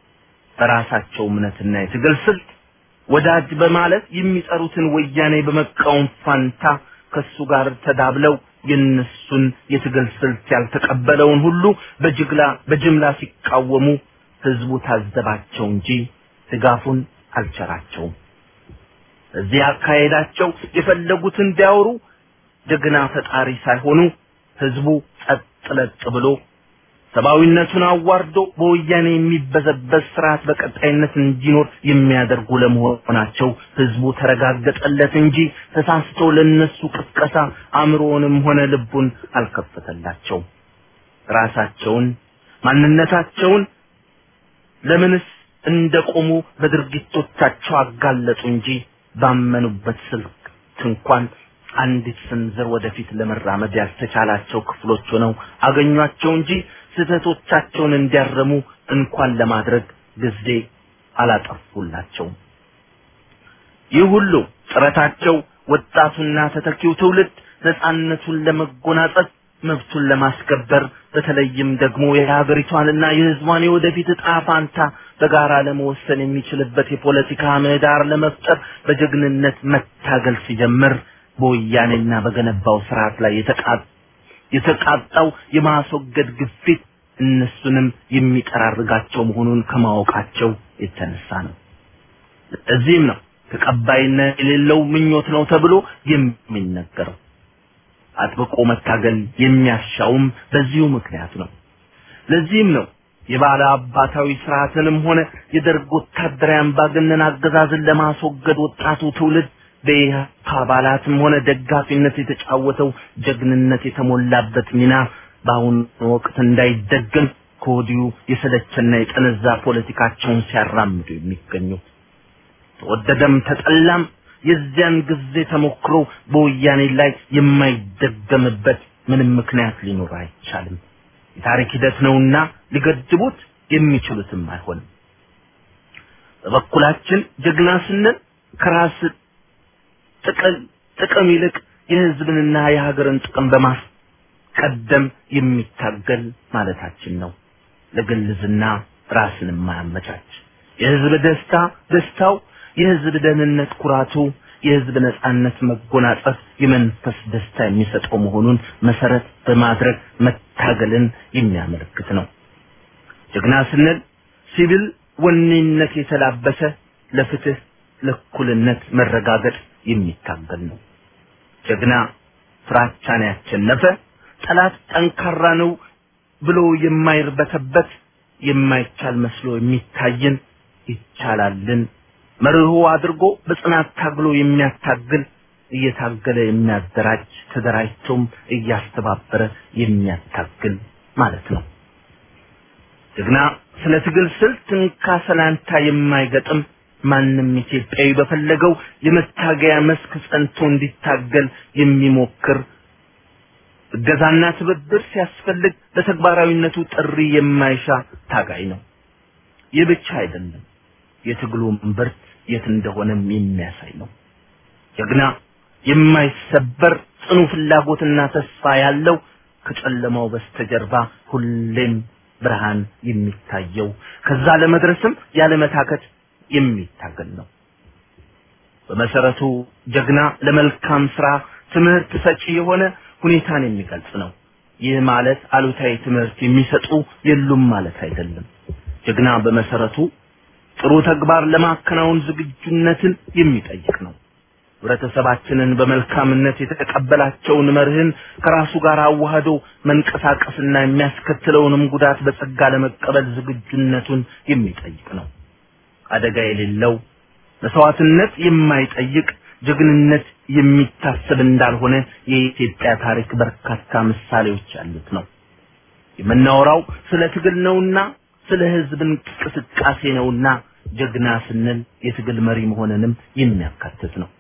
D: በራሳቸው እምነትና የትግል ስልት ወዳጅ በማለት የሚጠሩትን ወያኔ በመቃወም ፋንታ ከሱ ጋር ተዳብለው የነሱን የትግል ስልት ያልተቀበለውን ሁሉ በጅግላ በጅምላ ሲቃወሙ ህዝቡ ታዘባቸው እንጂ ድጋፉን አልቸራቸውም። እዚህ አካሄዳቸው የፈለጉትን ቢያወሩ ጀግና ፈጣሪ ሳይሆኑ ህዝቡ ጸጥ ለጥ ብሎ ሰብአዊነቱን አዋርዶ በወያኔ የሚበዘበዝ ስርዓት በቀጣይነት እንዲኖር የሚያደርጉ ለመሆናቸው ህዝቡ ተረጋገጠለት እንጂ ተሳስቶ ለነሱ ቅስቀሳ አእምሮውንም ሆነ ልቡን አልከፈተላቸው። ራሳቸውን ማንነታቸውን ለምንስ እንደቆሙ በድርጊቶቻቸው አጋለጡ እንጂ ባመኑበት ስልክ እንኳን አንዲት ስንዝር ወደፊት ለመራመድ ያልተቻላቸው ክፍሎች ሆነው አገኟቸው እንጂ ስህተቶቻቸውን እንዲያረሙ እንኳን ለማድረግ ጊዜ አላጠፉላቸውም። ይህ ሁሉ ጥረታቸው ወጣቱና ተተኪው ትውልድ ነፃነቱን ለመጎናጸፍ መብቱን ለማስከበር በተለይም ደግሞ የሀገሪቷንና የህዝቧን የወደፊት እጣ ፋንታ በጋራ ለመወሰን የሚችልበት የፖለቲካ ምህዳር ለመፍጠር በጀግንነት መታገል ሲጀምር በወያኔና በገነባው ስርዓት ላይ የተቃጣው የማስወገድ ግፊት እነሱንም የሚጠራርጋቸው መሆኑን ከማወቃቸው የተነሳ ነው። እዚህም ነው ተቀባይነት የሌለው ምኞት ነው ተብሎ የሚነገረው። አጥብቆ መታገል የሚያሻውም በዚሁ ምክንያት ነው። ለዚህም ነው የባለ አባታዊ ስርዓትንም ሆነ የደርግ ወታደራዊ አምባገነን አገዛዝን ለማስወገድ ወጣቱ ትውልድ በኢህአፓ አባላትም ሆነ ደጋፊነት የተጫወተው ጀግንነት የተሞላበት ሚና በአሁኑ ወቅት እንዳይደገም ከወዲሁ የሰለቸና የጠነዛ ፖለቲካቸውን ሲያራምዱ የሚገኙት ተወደደም ተጠላም የዚያን ጊዜ ተሞክሮ በወያኔ ላይ የማይደገምበት ምንም ምክንያት ሊኖር አይቻልም። የታሪክ ሂደት ነውና ሊገድቡት የሚችሉትም አይሆንም። በበኩላችን ጀግና ስንል ከራስ ጥቅም ጥቅም ይልቅ የህዝብንና የሀገርን ጥቅም በማስቀደም የሚታገል ማለታችን ነው። ለግልዝና ራስን የማያመቻች የህዝብ ደስታ ደስታው የህዝብ ደህንነት ኩራቱ የህዝብ ነጻነት መጎናጸፍ የመንፈስ ደስታ የሚሰጠው መሆኑን መሰረት በማድረግ መታገልን የሚያመለክት ነው። ጀግና ስንል ሲቪል ወኔነት የተላበሰ ለፍትህ ለእኩልነት መረጋገጥ የሚታገል ነው። ጀግና ፍራቻን ያቸነፈ ጠላት ጠንካራ ነው ብሎ የማይርበተበት የማይቻል መስሎ የሚታይን ይቻላልን መርሆ አድርጎ በጽናት ታግሎ የሚያታግል እየታገለ የሚያደራጅ ተደራጅቶም እያስተባበረ የሚያታግል ማለት ነው። ጀግና ስለ ትግል ስልት እንካ ሰላንታ የማይገጥም ማንም ኢትዮጵያዊ በፈለገው የመታገያ መስክ ጸንቶ እንዲታገል የሚሞክር እገዛና ትብብር ሲያስፈልግ በተግባራዊነቱ ጥሪ የማይሻ ታጋይ ነው። ይህ ብቻ አይደለም፣ የትግሉ እምብርት የት እንደሆነም የሚያሳይ ነው። ጀግና የማይሰበር ጽኑ ፍላጎትና ተስፋ ያለው ከጨለማው በስተጀርባ ሁሌም ብርሃን የሚታየው ከዛ ለመድረስም ያለመታከት የሚታገል ነው። በመሰረቱ ጀግና ለመልካም ስራ ትምህርት ሰጪ የሆነ ሁኔታን የሚገልጽ ነው። ይህ ማለት አሉታዊ ትምህርት የሚሰጡ የሉም ማለት አይደለም። ጀግና በመሰረቱ ጥሩ ተግባር ለማከናወን ዝግጁነትን የሚጠይቅ ነው። ህብረተሰባችንን በመልካምነት የተቀበላቸውን መርህን ከራሱ ጋር አዋህዶ መንቀሳቀስና የሚያስከትለውንም ጉዳት በጸጋ ለመቀበል ዝግጁነቱን የሚጠይቅ ነው። አደጋ የሌለው መስዋዕትነት የማይጠይቅ ጀግንነት የሚታሰብ እንዳልሆነ የኢትዮጵያ ታሪክ በርካታ ምሳሌዎች ያሉት ነው። የምናወራው ስለ ትግል ነውና ስለ ህዝብ እንቅስቃሴ ነውና ጀግና ስንል የትግል መሪ መሆንንም የሚያካትት ነው።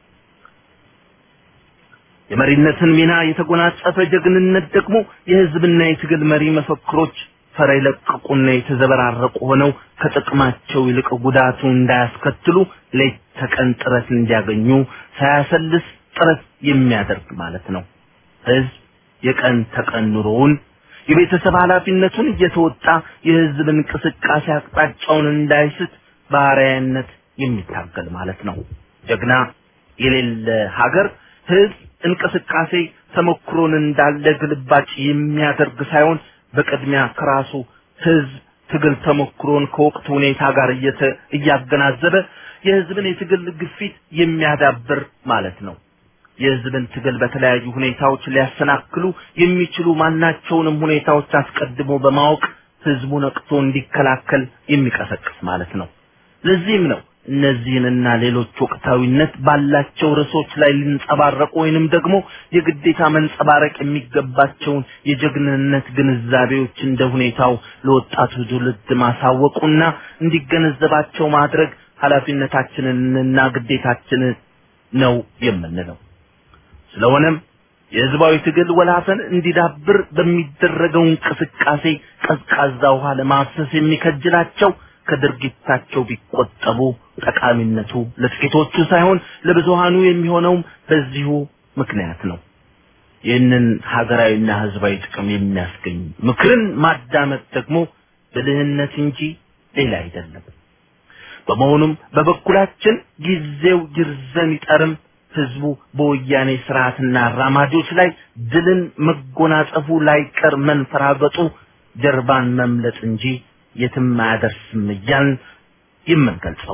D: የመሪነትን ሚና የተጎናጸፈ ጀግንነት ደግሞ የህዝብና የትግል መሪ መፈክሮች ፈር የለቀቁና የተዘበራረቁ ሆነው ከጥቅማቸው ይልቅ ጉዳቱ እንዳያስከትሉ ሌት ተቀን ጥረት እንዲያገኙ ሳያሰልስ ጥረት የሚያደርግ ማለት ነው። ህዝብ የቀን ተቀን ኑሮውን የቤተሰብ ኃላፊነቱን እየተወጣ የህዝብ እንቅስቃሴ አቅጣጫውን እንዳይስት በአርአያነት የሚታገል ማለት ነው። ጀግና የሌለ ሀገር ህዝብ እንቅስቃሴ ተሞክሮን እንዳለ ግልባጭ የሚያደርግ ሳይሆን በቅድሚያ ከራሱ ህዝብ ትግል ተሞክሮን ከወቅቱ ሁኔታ ጋር እያገናዘበ የህዝብን የትግል ግፊት የሚያዳብር ማለት ነው። የህዝብን ትግል በተለያዩ ሁኔታዎች ሊያሰናክሉ የሚችሉ ማናቸውንም ሁኔታዎች አስቀድሞ በማወቅ ህዝቡ ነቅቶ እንዲከላከል የሚቀሰቅስ ማለት ነው። ለዚህም ነው እነዚህንና ሌሎች ወቅታዊነት ባላቸው ርዕሶች ላይ ሊንጸባረቁ ወይንም ደግሞ የግዴታ መንጸባረቅ የሚገባቸውን የጀግንነት ግንዛቤዎች እንደ ሁኔታው ለወጣቱ ትውልድ ማሳወቁና እንዲገነዘባቸው ማድረግ ኃላፊነታችንንና ግዴታችንን ነው የምንለው። ስለሆነም የህዝባዊ ትግል ወላፈን እንዲዳብር በሚደረገው እንቅስቃሴ ቀዝቃዛ ውሃ ለማፍሰስ የሚከጅላቸው ከድርጊታቸው ቢቆጠቡ ጠቃሚነቱ ለጥቂቶቹ ሳይሆን ለብዙሃኑ የሚሆነውም በዚሁ ምክንያት ነው። ይህንን ሀገራዊና ህዝባዊ ጥቅም የሚያስገኝ ምክርን ማዳመጥ ደግሞ ብልህነት እንጂ ሌላ አይደለም። በመሆኑም በበኩላችን ጊዜው ይርዘም ይጠርም ህዝቡ በወያኔ ስርዓትና አራማጆች ላይ ድልን መጎናጸፉ ላይቀር መንፈራገጡ ጀርባን መምለጥ እንጂ የትም አያደርስም እያልን የምንገልጸው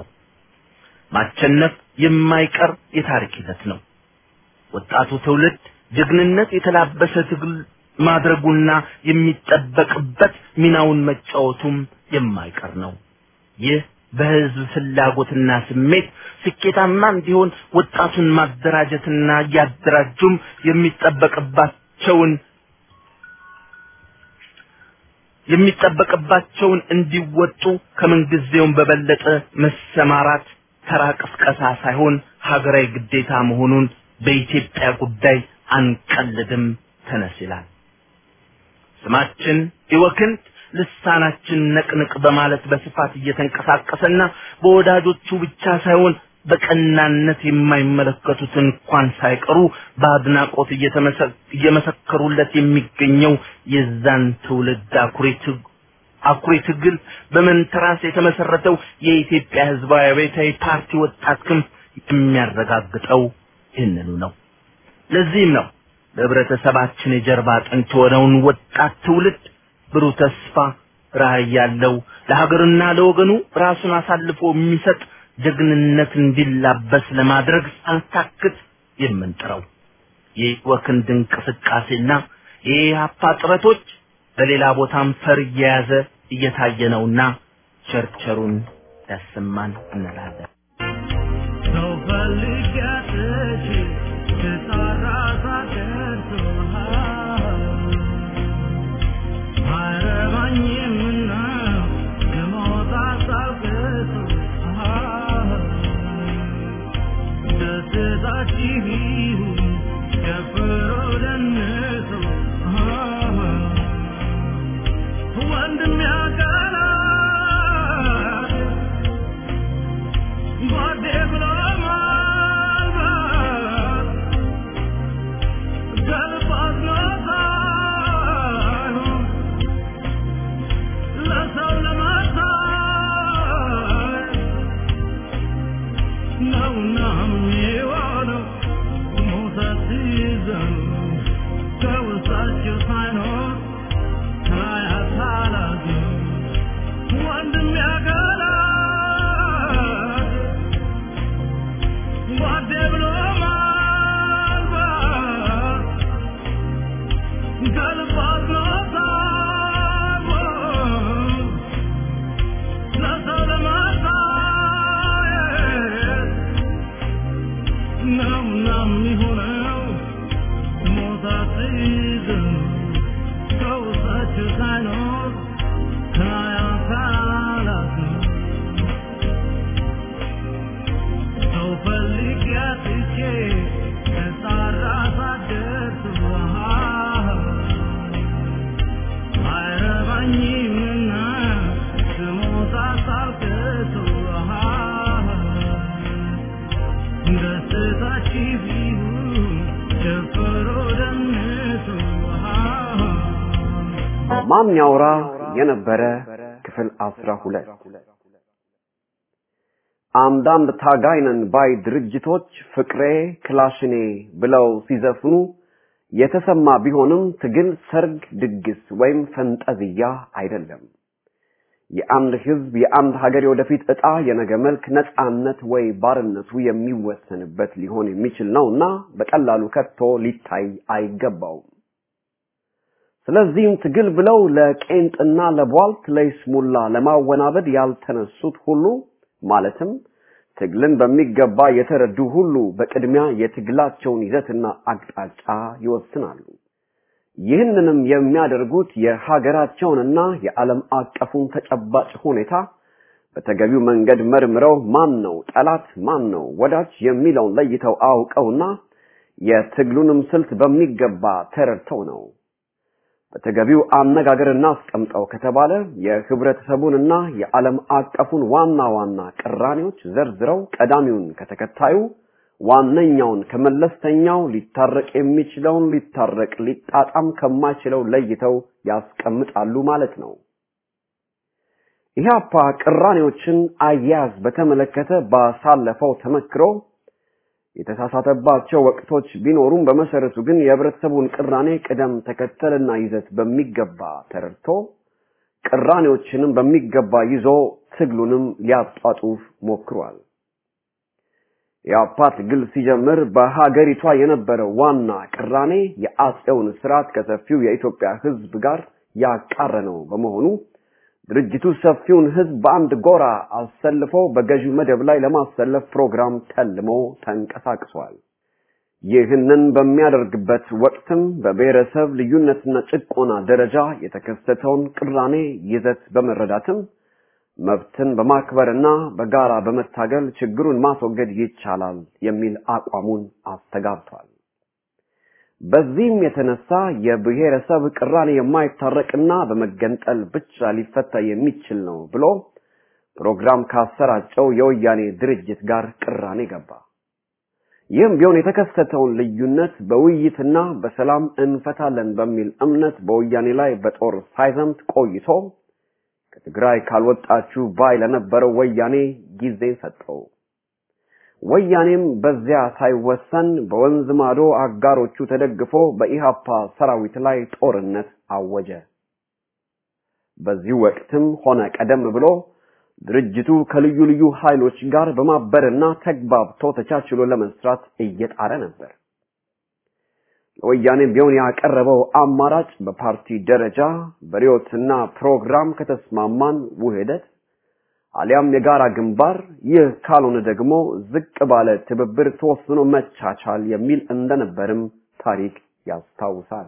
D: ማቸነፍ የማይቀር የታሪክ ሂደት ነው። ወጣቱ ትውልድ ጀግንነት የተላበሰ ትግል ማድረጉና የሚጠበቅበት ሚናውን መጫወቱም የማይቀር ነው። ይህ በህዝብ ፍላጎትና ስሜት ስኬታማ እንዲሆን ወጣቱን ማደራጀትና እያደራጁም የሚጠበቅባቸውን የሚጠበቅባቸውን እንዲወጡ ከምንጊዜውም በበለጠ መሰማራት ተራ ቅስቀሳ ሳይሆን ሀገራዊ ግዴታ መሆኑን በኢትዮጵያ ጉዳይ አንቀልድም ተነስ ይላል። ስማችን ይወክንት ልሳናችን ነቅንቅ በማለት በስፋት እየተንቀሳቀሰና በወዳጆቹ ብቻ ሳይሆን በቀናነት የማይመለከቱት እንኳን ሳይቀሩ በአድናቆት እየመሰከሩለት የሚገኘው የዛን ትውልድ አኩሪ አኩሪ ትግል በመንተራስ የተመሰረተው የኢትዮጵያ ህዝባዊ አብዮታዊ ፓርቲ ወጣት ክንፍ የሚያረጋግጠው ይህንኑ ነው። ለዚህም ነው ለህብረተሰባችን የጀርባ አጥንት የሆነውን ወጣት ትውልድ ብሩህ ተስፋ ራዕይ ያለው ለሀገርና ለወገኑ ራሱን አሳልፎ የሚሰጥ ጀግንነት እንዲላበስ ለማድረግ ሳንታክት የምንጥረው የወክንድ እንቅስቃሴና የኢህአፓ ጥረቶች በሌላ ቦታም ፈር እየያዘ እየታየ ነውና ቸርቸሩን ያሰማን እንላለን።
C: ሰው ፈልግ ያጥች ተጣራ ሳደርሶ አይረባኝምና የሞት ሀሳብ ገሶ ደስታችሁ ይሁን ጨፍሮ ደንሶ ወንድም ያቀናል ጓዴ ብሎ ማል
E: ማን ያውራ የነበረ ክፍል አስራ ሁለት አንዳንድ ታጋይነን ባይ ድርጅቶች ፍቅሬ ክላሽኔ ብለው ሲዘፍኑ የተሰማ ቢሆንም ትግል ሰርግ፣ ድግስ ወይም ፈንጠዝያ አይደለም። የአንድ ህዝብ የአንድ ሀገር የወደፊት ዕጣ የነገ መልክ ነፃነት ወይ ባርነቱ የሚወሰንበት ሊሆን የሚችል ነውና በቀላሉ ከቶ ሊታይ አይገባውም። ስለዚህም ትግል ብለው ለቄንጥና ለቧልት ለይስሙላ ለማወናበድ ያልተነሱት ሁሉ ማለትም ትግልን በሚገባ የተረዱ ሁሉ በቅድሚያ የትግላቸውን ይዘትና አቅጣጫ ይወስናሉ። ይህንንም የሚያደርጉት የሀገራቸውንና የዓለም አቀፉን ተጨባጭ ሁኔታ በተገቢው መንገድ መርምረው ማን ነው ጠላት፣ ማን ነው ወዳጅ የሚለውን ለይተው አውቀውና የትግሉንም ስልት በሚገባ ተረድተው ነው። በተገቢው አነጋገር እናስቀምጠው ከተባለ የህብረተሰቡንና የዓለም አቀፉን ዋና ዋና ቅራኔዎች ዘርዝረው ቀዳሚውን ከተከታዩ ዋነኛውን ከመለስተኛው ሊታረቅ የሚችለውን ሊታረቅ ሊጣጣም ከማይችለው ለይተው ያስቀምጣሉ ማለት ነው። ኢህአፓ ቅራኔዎችን አያያዝ በተመለከተ ባሳለፈው ተመክሮ የተሳሳተባቸው ወቅቶች ቢኖሩም በመሰረቱ ግን የህብረተሰቡን ቅራኔ ቅደም ተከተልና ይዘት በሚገባ ተረድቶ ቅራኔዎችንም በሚገባ ይዞ ትግሉንም ሊያጧጡፍ ሞክሯል። የአፓ ትግል ሲጀምር በሀገሪቷ የነበረው ዋና ቅራኔ የአጼውን ስርዓት ከሰፊው የኢትዮጵያ ህዝብ ጋር ያቃረነው በመሆኑ ድርጅቱ ሰፊውን ህዝብ በአንድ ጎራ አሰልፎ በገዢው መደብ ላይ ለማሰለፍ ፕሮግራም ተልሞ ተንቀሳቅሷል። ይህንን በሚያደርግበት ወቅትም በብሔረሰብ ልዩነትና ጭቆና ደረጃ የተከሰተውን ቅራኔ ይዘት በመረዳትም መብትን በማክበርና በጋራ በመታገል ችግሩን ማስወገድ ይቻላል የሚል አቋሙን አስተጋብቷል። በዚህም የተነሳ የብሔረሰብ ቅራኔ የማይታረቅና በመገንጠል ብቻ ሊፈታ የሚችል ነው ብሎ ፕሮግራም ካሰራጨው የወያኔ ድርጅት ጋር ቅራኔ ገባ። ይህም ቢሆን የተከሰተውን ልዩነት በውይይትና በሰላም እንፈታለን በሚል እምነት በወያኔ ላይ በጦር ሳይዘምት ቆይቶ ከትግራይ ካልወጣችሁ ባይ ለነበረው ወያኔ ጊዜ ሰጠው። ወያኔም በዚያ ሳይወሰን በወንዝ ማዶ አጋሮቹ ተደግፎ በኢሃፓ ሰራዊት ላይ ጦርነት አወጀ። በዚህ ወቅትም ሆነ ቀደም ብሎ ድርጅቱ ከልዩ ልዩ ኃይሎች ጋር በማበርና ተግባብቶ ተቻችሎ ለመስራት እየጣረ ነበር። ለወያኔ ቢሆን ያቀረበው አማራጭ በፓርቲ ደረጃ በሪዮትና ፕሮግራም ከተስማማን ውህደት አሊያም የጋራ ግንባር፣ ይህ ካልሆነ ደግሞ ዝቅ ባለ ትብብር ተወስኖ መቻቻል የሚል እንደነበርም ታሪክ ያስታውሳል።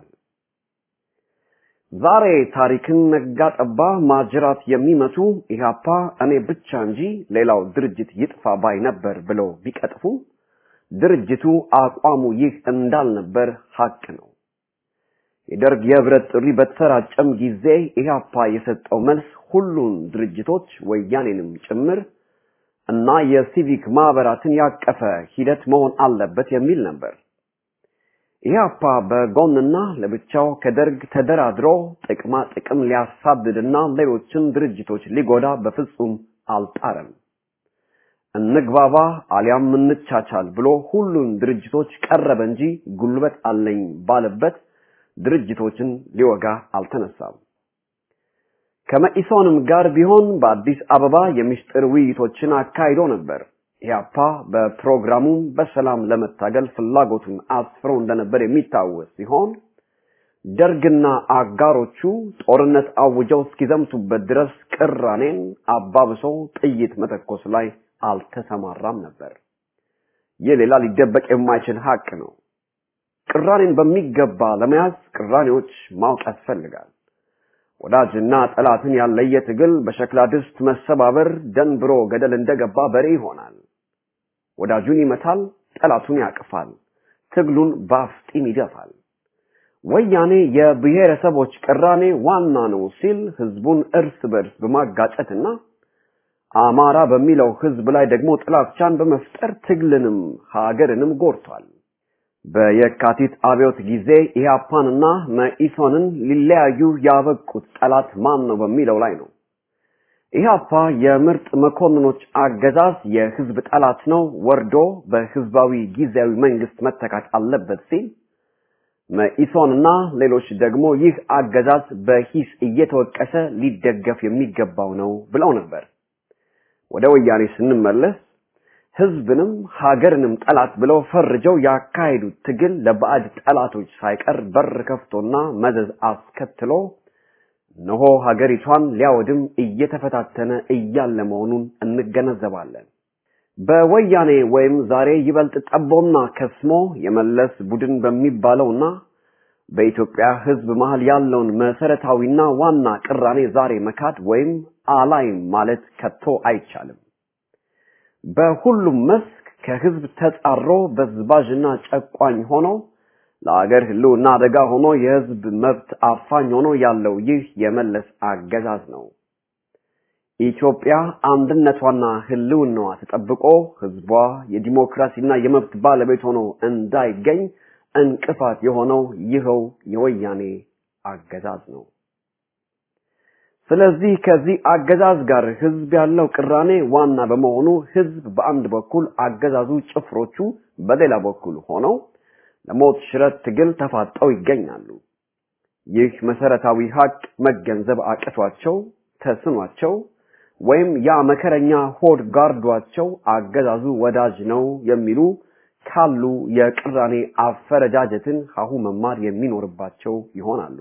E: ዛሬ ታሪክን ነጋ ጠባ ማጅራት የሚመቱ ኢህአፓ እኔ ብቻ እንጂ ሌላው ድርጅት ይጥፋ ባይ ነበር ብለው ቢቀጥፉ ድርጅቱ አቋሙ ይህ እንዳልነበር ሀቅ ነው። የደርግ የህብረት ጥሪ በተሰራጨም ጊዜ ኢህአፓ የሰጠው መልስ ሁሉን ድርጅቶች ወያኔንም ጭምር እና የሲቪክ ማህበራትን ያቀፈ ሂደት መሆን አለበት የሚል ነበር። ኢህአፓ በጎንና ለብቻው ከደርግ ተደራድሮ ጥቅማ ጥቅም ሊያሳድድና ሌሎችን ድርጅቶች ሊጎዳ በፍጹም አልጣረም። እንግባባ አሊያም እንቻቻል ብሎ ሁሉን ድርጅቶች ቀረበ እንጂ ጉልበት አለኝ ባለበት ድርጅቶችን ሊወጋ አልተነሳም። ከመኢሶንም ጋር ቢሆን በአዲስ አበባ የምስጢር ውይይቶችን አካሂዶ ነበር። ኢህአፓ በፕሮግራሙ በሰላም ለመታገል ፍላጎቱን አስፍሮ እንደነበር የሚታወስ ሲሆን ደርግና አጋሮቹ ጦርነት አውጀው እስኪዘምቱበት ድረስ ቅራኔን አባብሶ ጥይት መተኮስ ላይ አልተሰማራም ነበር። ይህ ሌላ ሊደበቅ የማይችል ሀቅ ነው። ቅራኔን በሚገባ ለመያዝ ቅራኔዎች ማወቅ ያስፈልጋል። ወዳጅና ጠላትን ያለየ ትግል በሸክላ ድስት መሰባበር ደንብሮ ገደል እንደገባ በሬ ይሆናል። ወዳጁን ይመታል፣ ጠላቱን ያቅፋል፣ ትግሉን በአፍጢም ይደፋል። ወያኔ የብሔረሰቦች ቅራኔ ዋና ነው ሲል ህዝቡን እርስ በርስ በማጋጨትና አማራ በሚለው ህዝብ ላይ ደግሞ ጥላቻን በመፍጠር ትግልንም ሀገርንም ጎድቷል። በየካቲት አብዮት ጊዜ ኢህአፓንና መኢሶንን ሊለያዩ ያበቁት ጠላት ማን ነው በሚለው ላይ ነው። ኢህአፓ የምርጥ መኮንኖች አገዛዝ የህዝብ ጠላት ነው፣ ወርዶ በህዝባዊ ጊዜያዊ መንግስት መተካት አለበት ሲል መኢሶንና ሌሎች ደግሞ ይህ አገዛዝ በሂስ እየተወቀሰ ሊደገፍ የሚገባው ነው ብለው ነበር። ወደ ወያኔ ስንመለስ ህዝብንም ሀገርንም ጠላት ብለው ፈርጀው ያካሄዱት ትግል ለባዕድ ጠላቶች ሳይቀር በር ከፍቶና መዘዝ አስከትሎ እነሆ ሀገሪቷን ሊያወድም እየተፈታተነ እያለ መሆኑን እንገነዘባለን። በወያኔ ወይም ዛሬ ይበልጥ ጠቦና ከስሞ የመለስ ቡድን በሚባለውና በኢትዮጵያ ህዝብ መሃል ያለውን መሰረታዊና ዋና ቅራኔ ዛሬ መካድ ወይም አላይም ማለት ከቶ አይቻልም። በሁሉም መስክ ከህዝብ ተጻሮ በዝባዥና ጨቋኝ ሆኖ ለአገር ህልውና አደጋ ሆኖ የህዝብ መብት አፋኝ ሆኖ ያለው ይህ የመለስ አገዛዝ ነው። ኢትዮጵያ አንድነቷና ህልውናዋ ተጠብቆ ህዝቧ የዲሞክራሲና የመብት ባለቤት ሆኖ እንዳይገኝ እንቅፋት የሆነው ይኸው የወያኔ አገዛዝ ነው። ስለዚህ ከዚህ አገዛዝ ጋር ህዝብ ያለው ቅራኔ ዋና በመሆኑ ህዝብ በአንድ በኩል አገዛዙ ጭፍሮቹ በሌላ በኩል ሆነው ለሞት ሽረት ትግል ተፋጠው ይገኛሉ። ይህ መሰረታዊ ሀቅ መገንዘብ አቅቷቸው ተስኗቸው ወይም ያ መከረኛ ሆድ ጋርዷቸው አገዛዙ ወዳጅ ነው የሚሉ ካሉ የቅራኔ አፈረጃጀትን ሀሁ መማር የሚኖርባቸው ይሆናሉ።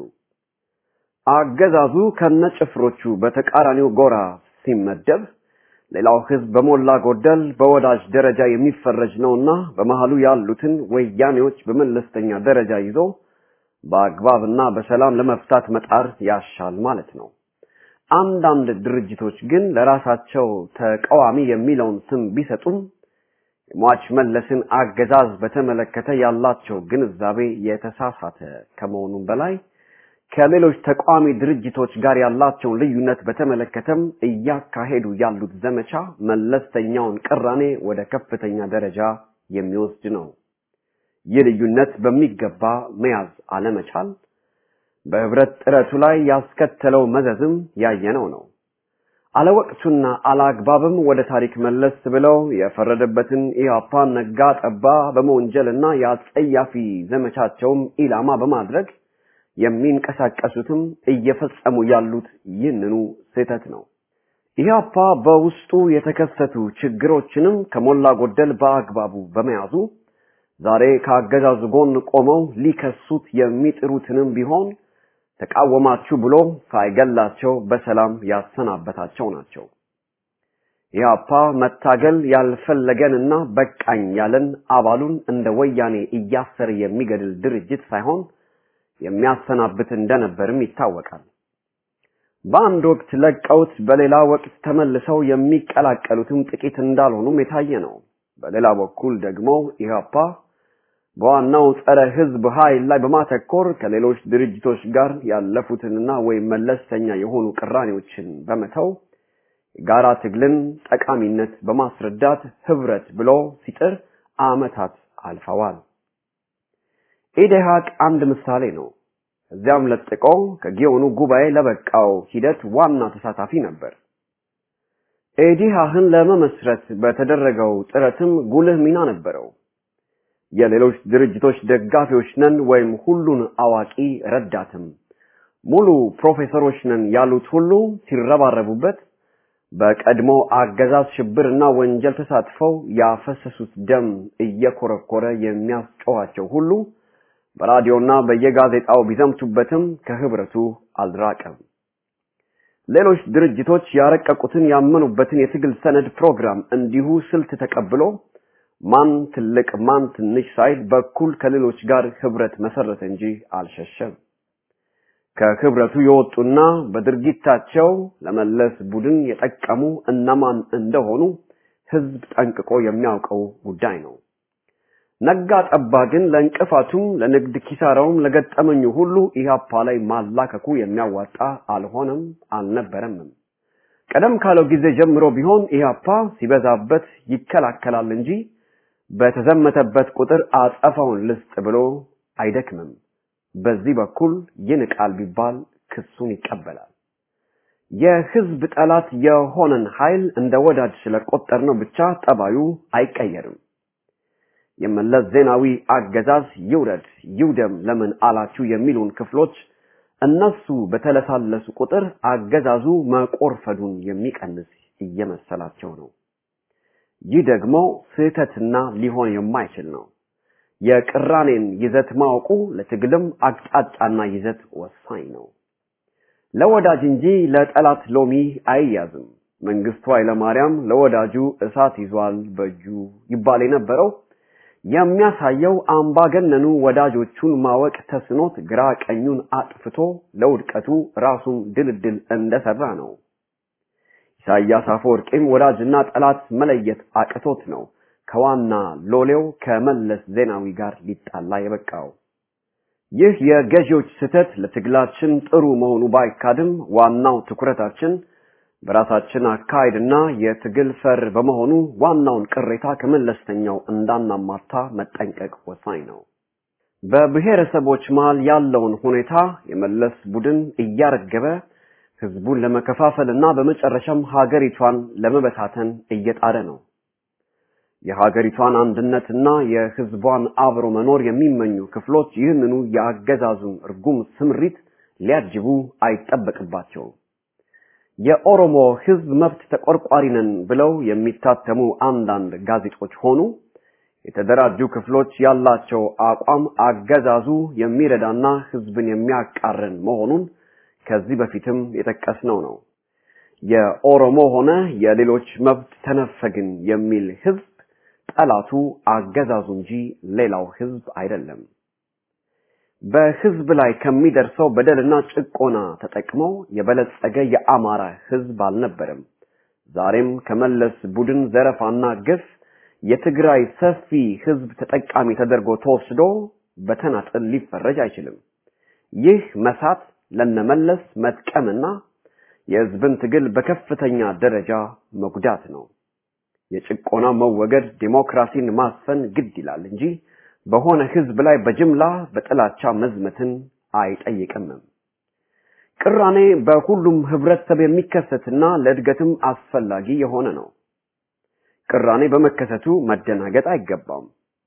E: አገዛዙ ከነጭፍሮቹ በተቃራኒው ጎራ ሲመደብ ሌላው ህዝብ በሞላ ጎደል በወዳጅ ደረጃ የሚፈረጅ ነውና በመሃሉ ያሉትን ወያኔዎች በመለስተኛ ደረጃ ይዞ በአግባብና በሰላም ለመፍታት መጣር ያሻል ማለት ነው። አንዳንድ ድርጅቶች ግን ለራሳቸው ተቃዋሚ የሚለውን ስም ቢሰጡም የሟች መለስን አገዛዝ በተመለከተ ያላቸው ግንዛቤ የተሳሳተ ከመሆኑም በላይ ከሌሎች ተቃዋሚ ድርጅቶች ጋር ያላቸውን ልዩነት በተመለከተም እያካሄዱ ያሉት ዘመቻ መለስተኛውን ቅራኔ ወደ ከፍተኛ ደረጃ የሚወስድ ነው። ይህ ልዩነት በሚገባ መያዝ አለመቻል በህብረት ጥረቱ ላይ ያስከተለው መዘዝም ያየነው ነው። አለወቅቱና አላግባብም ወደ ታሪክ መለስ ብለው የፈረደበትን ኢህአፓን ነጋ ጠባ በመወንጀልና የአጸያፊ ዘመቻቸውም ኢላማ በማድረግ የሚንቀሳቀሱትም እየፈጸሙ ያሉት ይህንኑ ስህተት ነው። ኢህአፓ በውስጡ የተከሰቱ ችግሮችንም ከሞላ ጎደል በአግባቡ በመያዙ ዛሬ ከአገዛዙ ጎን ቆመው ሊከሱት የሚጥሩትንም ቢሆን ተቃወማችሁ ብሎ ሳይገላቸው በሰላም ያሰናበታቸው ናቸው። ኢህአፓ መታገል ያልፈለገንና በቃኝ ያለን አባሉን እንደ ወያኔ እያሰረ የሚገድል ድርጅት ሳይሆን የሚያሰናብት እንደነበርም ይታወቃል። በአንድ ወቅት ለቀውት በሌላ ወቅት ተመልሰው የሚቀላቀሉትም ጥቂት እንዳልሆኑም የታየ ነው። በሌላ በኩል ደግሞ ኢህአፓ በዋናው ጸረ ህዝብ ኃይል ላይ በማተኮር ከሌሎች ድርጅቶች ጋር ያለፉትንና ወይም መለስተኛ የሆኑ ቅራኔዎችን በመተው የጋራ ትግልን ጠቃሚነት በማስረዳት ህብረት ብሎ ሲጥር አመታት አልፈዋል። ኢዴሃቅ አንድ ምሳሌ ነው። እዚያም ለጥቆ ከጊዮኑ ጉባኤ ለበቃው ሂደት ዋና ተሳታፊ ነበር። ኤዲሃህን ለመመስረት በተደረገው ጥረትም ጉልህ ሚና ነበረው። የሌሎች ድርጅቶች ደጋፊዎች ነን ወይም ሁሉን አዋቂ ረዳትም ሙሉ ፕሮፌሰሮች ነን ያሉት ሁሉ ሲረባረቡበት በቀድሞ አገዛዝ ሽብርና ወንጀል ተሳትፈው ያፈሰሱት ደም እየኮረኮረ የሚያስጨዋቸው ሁሉ በራዲዮና በየጋዜጣው ቢዘምቱበትም ከህብረቱ አልራቀም። ሌሎች ድርጅቶች ያረቀቁትን ያመኑበትን የትግል ሰነድ ፕሮግራም እንዲሁ ስልት ተቀብሎ ማን ትልቅ ማን ትንሽ ሳይል በኩል ከሌሎች ጋር ህብረት መሰረተ እንጂ አልሸሸም። ከህብረቱ የወጡና በድርጊታቸው ለመለስ ቡድን የጠቀሙ እነማን እንደሆኑ ህዝብ ጠንቅቆ የሚያውቀው ጉዳይ ነው። ነጋ ጠባ ግን ለእንቅፋቱም ለንግድ ኪሳራውም ለገጠመኙ ሁሉ ኢህአፓ ላይ ማላከኩ የሚያዋጣ አልሆነም አልነበረምም። ቀደም ካለው ጊዜ ጀምሮ ቢሆን ኢህአፓ ሲበዛበት ይከላከላል እንጂ በተዘመተበት ቁጥር አጸፋውን ልስጥ ብሎ አይደክምም። በዚህ በኩል ይንቃል ቢባል ክሱን ይቀበላል። የህዝብ ጠላት የሆነን ኃይል እንደ ወዳጅ ስለቆጠርነው ብቻ ጠባዩ አይቀየርም። የመለስ ዜናዊ አገዛዝ ይውረድ ይውደም ለምን አላችሁ የሚሉን ክፍሎች እነሱ በተለሳለሱ ቁጥር አገዛዙ መቆርፈዱን የሚቀንስ እየመሰላቸው ነው። ይህ ደግሞ ስህተትና ሊሆን የማይችል ነው። የቅራኔን ይዘት ማወቁ ለትግልም አቅጣጫና ይዘት ወሳኝ ነው። ለወዳጅ እንጂ ለጠላት ሎሚ አይያዝም። መንግስቱ ኃይለማርያም ለወዳጁ እሳት ይዟል በእጁ ይባል የነበረው የሚያሳየው አምባገነኑ ወዳጆቹን ማወቅ ተስኖት ግራ ቀኙን አጥፍቶ ለውድቀቱ ራሱን ድልድል እንደሰራ ነው። ኢሳያስ አፈወርቂም ወዳጅና ጠላት መለየት አቅቶት ነው ከዋና ሎሌው ከመለስ ዜናዊ ጋር ሊጣላ የበቃው። ይህ የገዢዎች ስህተት ለትግላችን ጥሩ መሆኑ ባይካድም ዋናው ትኩረታችን በራሳችን አካሄድና የትግል ፈር በመሆኑ ዋናውን ቅሬታ ከመለስተኛው እንዳናማታ መጠንቀቅ ወሳኝ ነው። በብሔረሰቦች መሃል ያለውን ሁኔታ የመለስ ቡድን እያረገበ ህዝቡን ለመከፋፈልና በመጨረሻም ሀገሪቷን ለመበታተን እየጣረ ነው። የሀገሪቷን አንድነትና የህዝቧን አብሮ መኖር የሚመኙ ክፍሎች ይህንኑ የአገዛዙን እርጉም ስምሪት ሊያጅቡ አይጠበቅባቸውም። የኦሮሞ ህዝብ መብት ተቆርቋሪ ነን ብለው የሚታተሙ አንዳንድ ጋዜጦች ሆኑ የተደራጁ ክፍሎች ያላቸው አቋም አገዛዙ የሚረዳና ህዝብን የሚያቃረን መሆኑን ከዚህ በፊትም የጠቀስነው ነው። የኦሮሞ ሆነ የሌሎች መብት ተነፈግን የሚል ህዝብ ጠላቱ አገዛዙ እንጂ ሌላው ህዝብ አይደለም። በህዝብ ላይ ከሚደርሰው በደልና ጭቆና ተጠቅመው የበለጸገ የአማራ ህዝብ አልነበረም። ዛሬም ከመለስ ቡድን ዘረፋና ግፍ የትግራይ ሰፊ ህዝብ ተጠቃሚ ተደርጎ ተወስዶ በተናጥል ሊፈረጅ አይችልም። ይህ መሳት ለነመለስ መጥቀምና የህዝብን ትግል በከፍተኛ ደረጃ መጉዳት ነው። የጭቆና መወገድ ዲሞክራሲን ማስፈን ግድ ይላል እንጂ በሆነ ህዝብ ላይ በጅምላ በጥላቻ መዝመትን አይጠይቅም። ቅራኔ በሁሉም ህብረተሰብ የሚከሰትና ለእድገትም አስፈላጊ የሆነ ነው። ቅራኔ በመከሰቱ መደናገጥ አይገባም።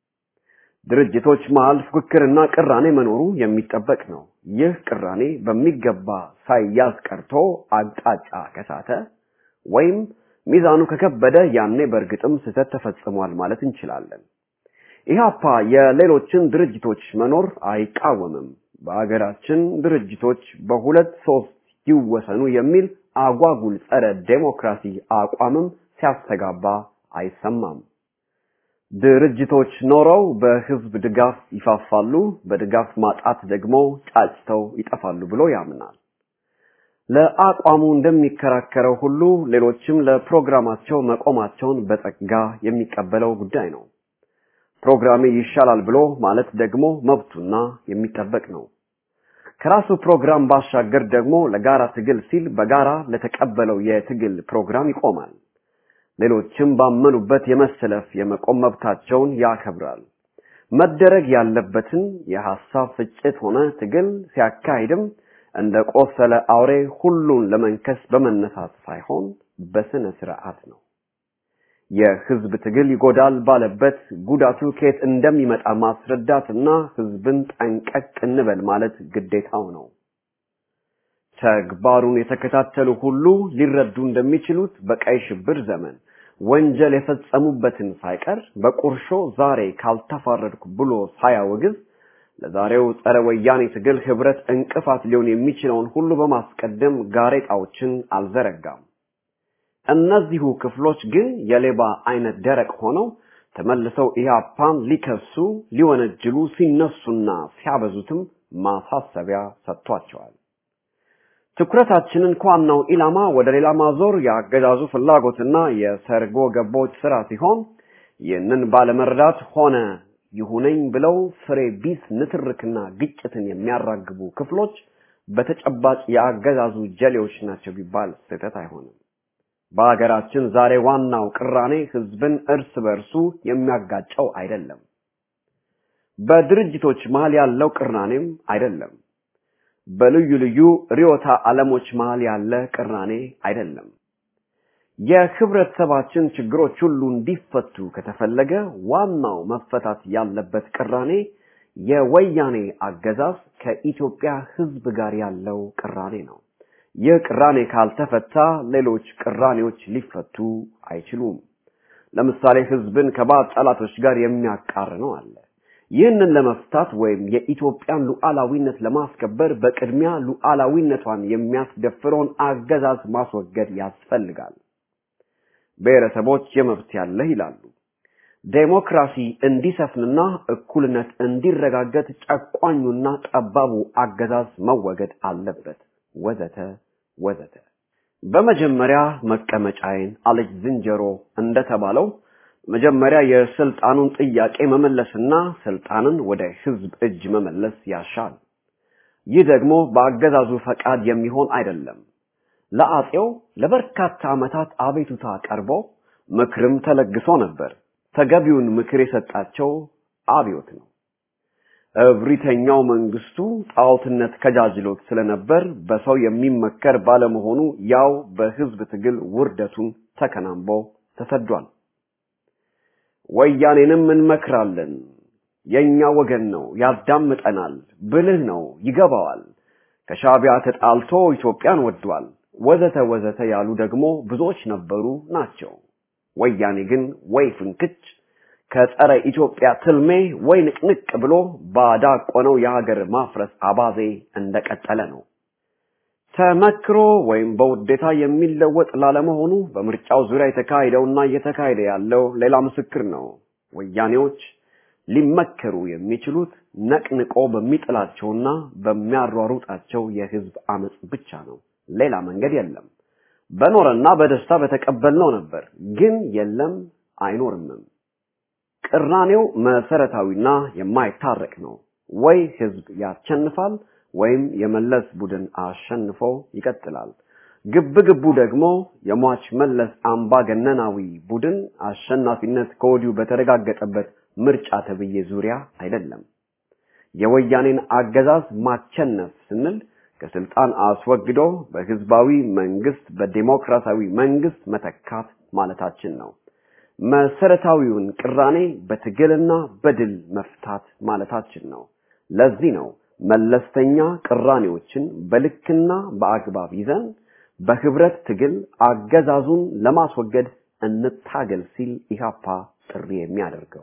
E: ድርጅቶች መሃል ፉክክርና ቅራኔ መኖሩ የሚጠበቅ ነው። ይህ ቅራኔ በሚገባ ሳይያዝ ቀርቶ አቅጣጫ ከሳተ ወይም ሚዛኑ ከከበደ ያኔ በእርግጥም ስህተት ተፈጽሟል ማለት እንችላለን። ኢህአፓ የሌሎችን ድርጅቶች መኖር አይቃወምም። በአገራችን ድርጅቶች በሁለት ሶስት ይወሰኑ የሚል አጓጉል ጸረ ዴሞክራሲ አቋምም ሲያስተጋባ አይሰማም። ድርጅቶች ኖረው በህዝብ ድጋፍ ይፋፋሉ፣ በድጋፍ ማጣት ደግሞ ጫጭተው ይጠፋሉ ብሎ ያምናል። ለአቋሙ እንደሚከራከረው ሁሉ ሌሎችም ለፕሮግራማቸው መቆማቸውን በጸጋ የሚቀበለው ጉዳይ ነው። ፕሮግራሜ ይሻላል ብሎ ማለት ደግሞ መብቱና የሚጠበቅ ነው። ከራሱ ፕሮግራም ባሻገር ደግሞ ለጋራ ትግል ሲል በጋራ ለተቀበለው የትግል ፕሮግራም ይቆማል። ሌሎችም ባመኑበት የመሰለፍ የመቆም መብታቸውን ያከብራል። መደረግ ያለበትን የሐሳብ ፍጭት ሆነ ትግል ሲያካሂድም እንደ ቆሰለ አውሬ ሁሉን ለመንከስ በመነሳት ሳይሆን በስነ ስርዓት ነው። የህዝብ ትግል ይጎዳል ባለበት ጉዳቱ ከየት እንደሚመጣ ማስረዳትና ህዝብን ጠንቀቅ እንበል ማለት ግዴታው ነው። ተግባሩን የተከታተሉ ሁሉ ሊረዱ እንደሚችሉት በቀይ ሽብር ዘመን ወንጀል የፈጸሙበትን ሳይቀር በቁርሾ ዛሬ ካልተፋረድኩ ብሎ ሳያወግዝ ለዛሬው ጸረ ወያኔ ትግል ህብረት እንቅፋት ሊሆን የሚችለውን ሁሉ በማስቀደም ጋሬጣዎችን አልዘረጋም። እነዚሁ ክፍሎች ግን የሌባ አይነት ደረቅ ሆነው ተመልሰው ኢህአፓን ሊከሱ ሊወነጅሉ ሲነሱና ሲያበዙትም ማሳሰቢያ ሰጥቷቸዋል። ትኩረታችንን ከዋናው ኢላማ ወደ ሌላ ማዞር የአገዛዙ ፍላጎትና የሰርጎ ገቦች ስራ ሲሆን ይህንን ባለመረዳት ሆነ ይሁነኝ ብለው ፍሬ ቢስ ንትርክና ግጭትን የሚያራግቡ ክፍሎች በተጨባጭ የአገዛዙ ጀሌዎች ናቸው ቢባል ስህተት አይሆንም። በሀገራችን ዛሬ ዋናው ቅራኔ ህዝብን እርስ በርሱ የሚያጋጨው አይደለም። በድርጅቶች መሃል ያለው ቅራኔም አይደለም። በልዩ ልዩ ርዕዮተ ዓለሞች መሃል ያለ ቅራኔ አይደለም። የህብረተሰባችን ችግሮች ሁሉ እንዲፈቱ ከተፈለገ ዋናው መፈታት ያለበት ቅራኔ የወያኔ አገዛዝ ከኢትዮጵያ ህዝብ ጋር ያለው ቅራኔ ነው። ይህ ቅራኔ ካልተፈታ ሌሎች ቅራኔዎች ሊፈቱ አይችሉም። ለምሳሌ ህዝብን ከባዕድ ጠላቶች ጋር የሚያቃርነው አለ። ይህንን ለመፍታት ወይም የኢትዮጵያን ሉዓላዊነት ለማስከበር በቅድሚያ ሉዓላዊነቷን የሚያስደፍረውን አገዛዝ ማስወገድ ያስፈልጋል። ብሔረሰቦች የመብት ያለህ ይላሉ። ዴሞክራሲ እንዲሰፍንና እኩልነት እንዲረጋገጥ ጨቋኙና ጠባቡ አገዛዝ መወገድ አለበት፣ ወዘተ ወዘተ። በመጀመሪያ መቀመጫዬን አለች ዝንጀሮ እንደተባለው መጀመሪያ የስልጣኑን ጥያቄ መመለስና ስልጣንን ወደ ህዝብ እጅ መመለስ ያሻል። ይህ ደግሞ በአገዛዙ ፈቃድ የሚሆን አይደለም። ለአጼው ለበርካታ ዓመታት አቤቱታ ቀርቦ ምክርም ተለግሶ ነበር። ተገቢውን ምክር የሰጣቸው አብዮት ነው። እብሪተኛው መንግስቱ ጣዖትነት ከጃጅሎት ስለነበር በሰው የሚመከር ባለመሆኑ ያው በህዝብ ትግል ውርደቱን ተከናንቦ ተሰዷል። ወያኔንም እንመክራለን፣ የኛ ወገን ነው፣ ያዳምጠናል፣ ብልህ ነው፣ ይገባዋል፣ ከሻቢያ ተጣልቶ ኢትዮጵያን ወዷል፣ ወዘተ ወዘተ ያሉ ደግሞ ብዙዎች ነበሩ ናቸው። ወያኔ ግን ወይ ፍንክች ከጸረ ኢትዮጵያ ትልሜ ወይ ንቅንቅ ብሎ ባዳቆነው የሀገር ማፍረስ አባዜ እንደቀጠለ ነው። ተመክሮ ወይም በውዴታ የሚለወጥ ላለመሆኑ በምርጫው ዙሪያ የተካሄደውና እየተካሄደ ያለው ሌላ ምስክር ነው። ወያኔዎች ሊመከሩ የሚችሉት ነቅንቆ በሚጥላቸውና በሚያሯሩጣቸው የህዝብ አመፅ ብቻ ነው። ሌላ መንገድ የለም። በኖረና በደስታ በተቀበልነው ነበር፣ ግን የለም አይኖርምም። ቅራኔው መሰረታዊና የማይታረቅ ነው። ወይ ህዝብ ያሸንፋል ወይም የመለስ ቡድን አሸንፎ ይቀጥላል። ግብ ግቡ ደግሞ የሟች መለስ አምባገነናዊ ቡድን አሸናፊነት ከወዲሁ በተረጋገጠበት ምርጫ ተብዬ ዙሪያ አይደለም። የወያኔን አገዛዝ ማቸነፍ ስንል ከስልጣን አስወግዶ በህዝባዊ መንግስት በዲሞክራሲያዊ መንግስት መተካት ማለታችን ነው። መሰረታዊውን ቅራኔ በትግልና በድል መፍታት ማለታችን ነው። ለዚህ ነው መለስተኛ ቅራኔዎችን በልክና በአግባብ ይዘን በህብረት ትግል አገዛዙን ለማስወገድ እንታገል ሲል ኢህአፓ ጥሪ የሚያደርገው።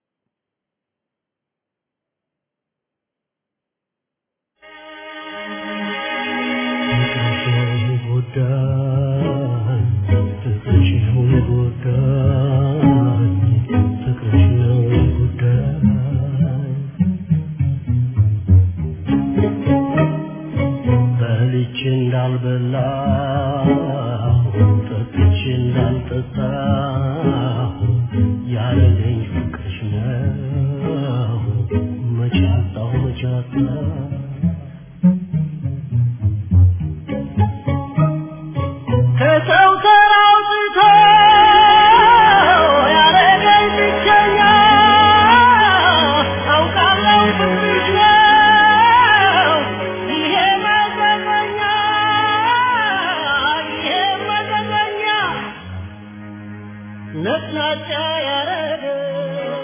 C: በልቼ እንዳልበላ ጠጥቼ እንዳልጠጣ ያለኝ ፍቅርሽ ነው መቼ አጣሁ መቼ አጣሁ ከሰው ተራውጥቶ ያረገኝ ብቸኛ አውቃለሁ ፍቅርሽ ነው ይሄ መዘዘኛ ይሄ መዘዘኛ ነጭናጫ ያረገኝ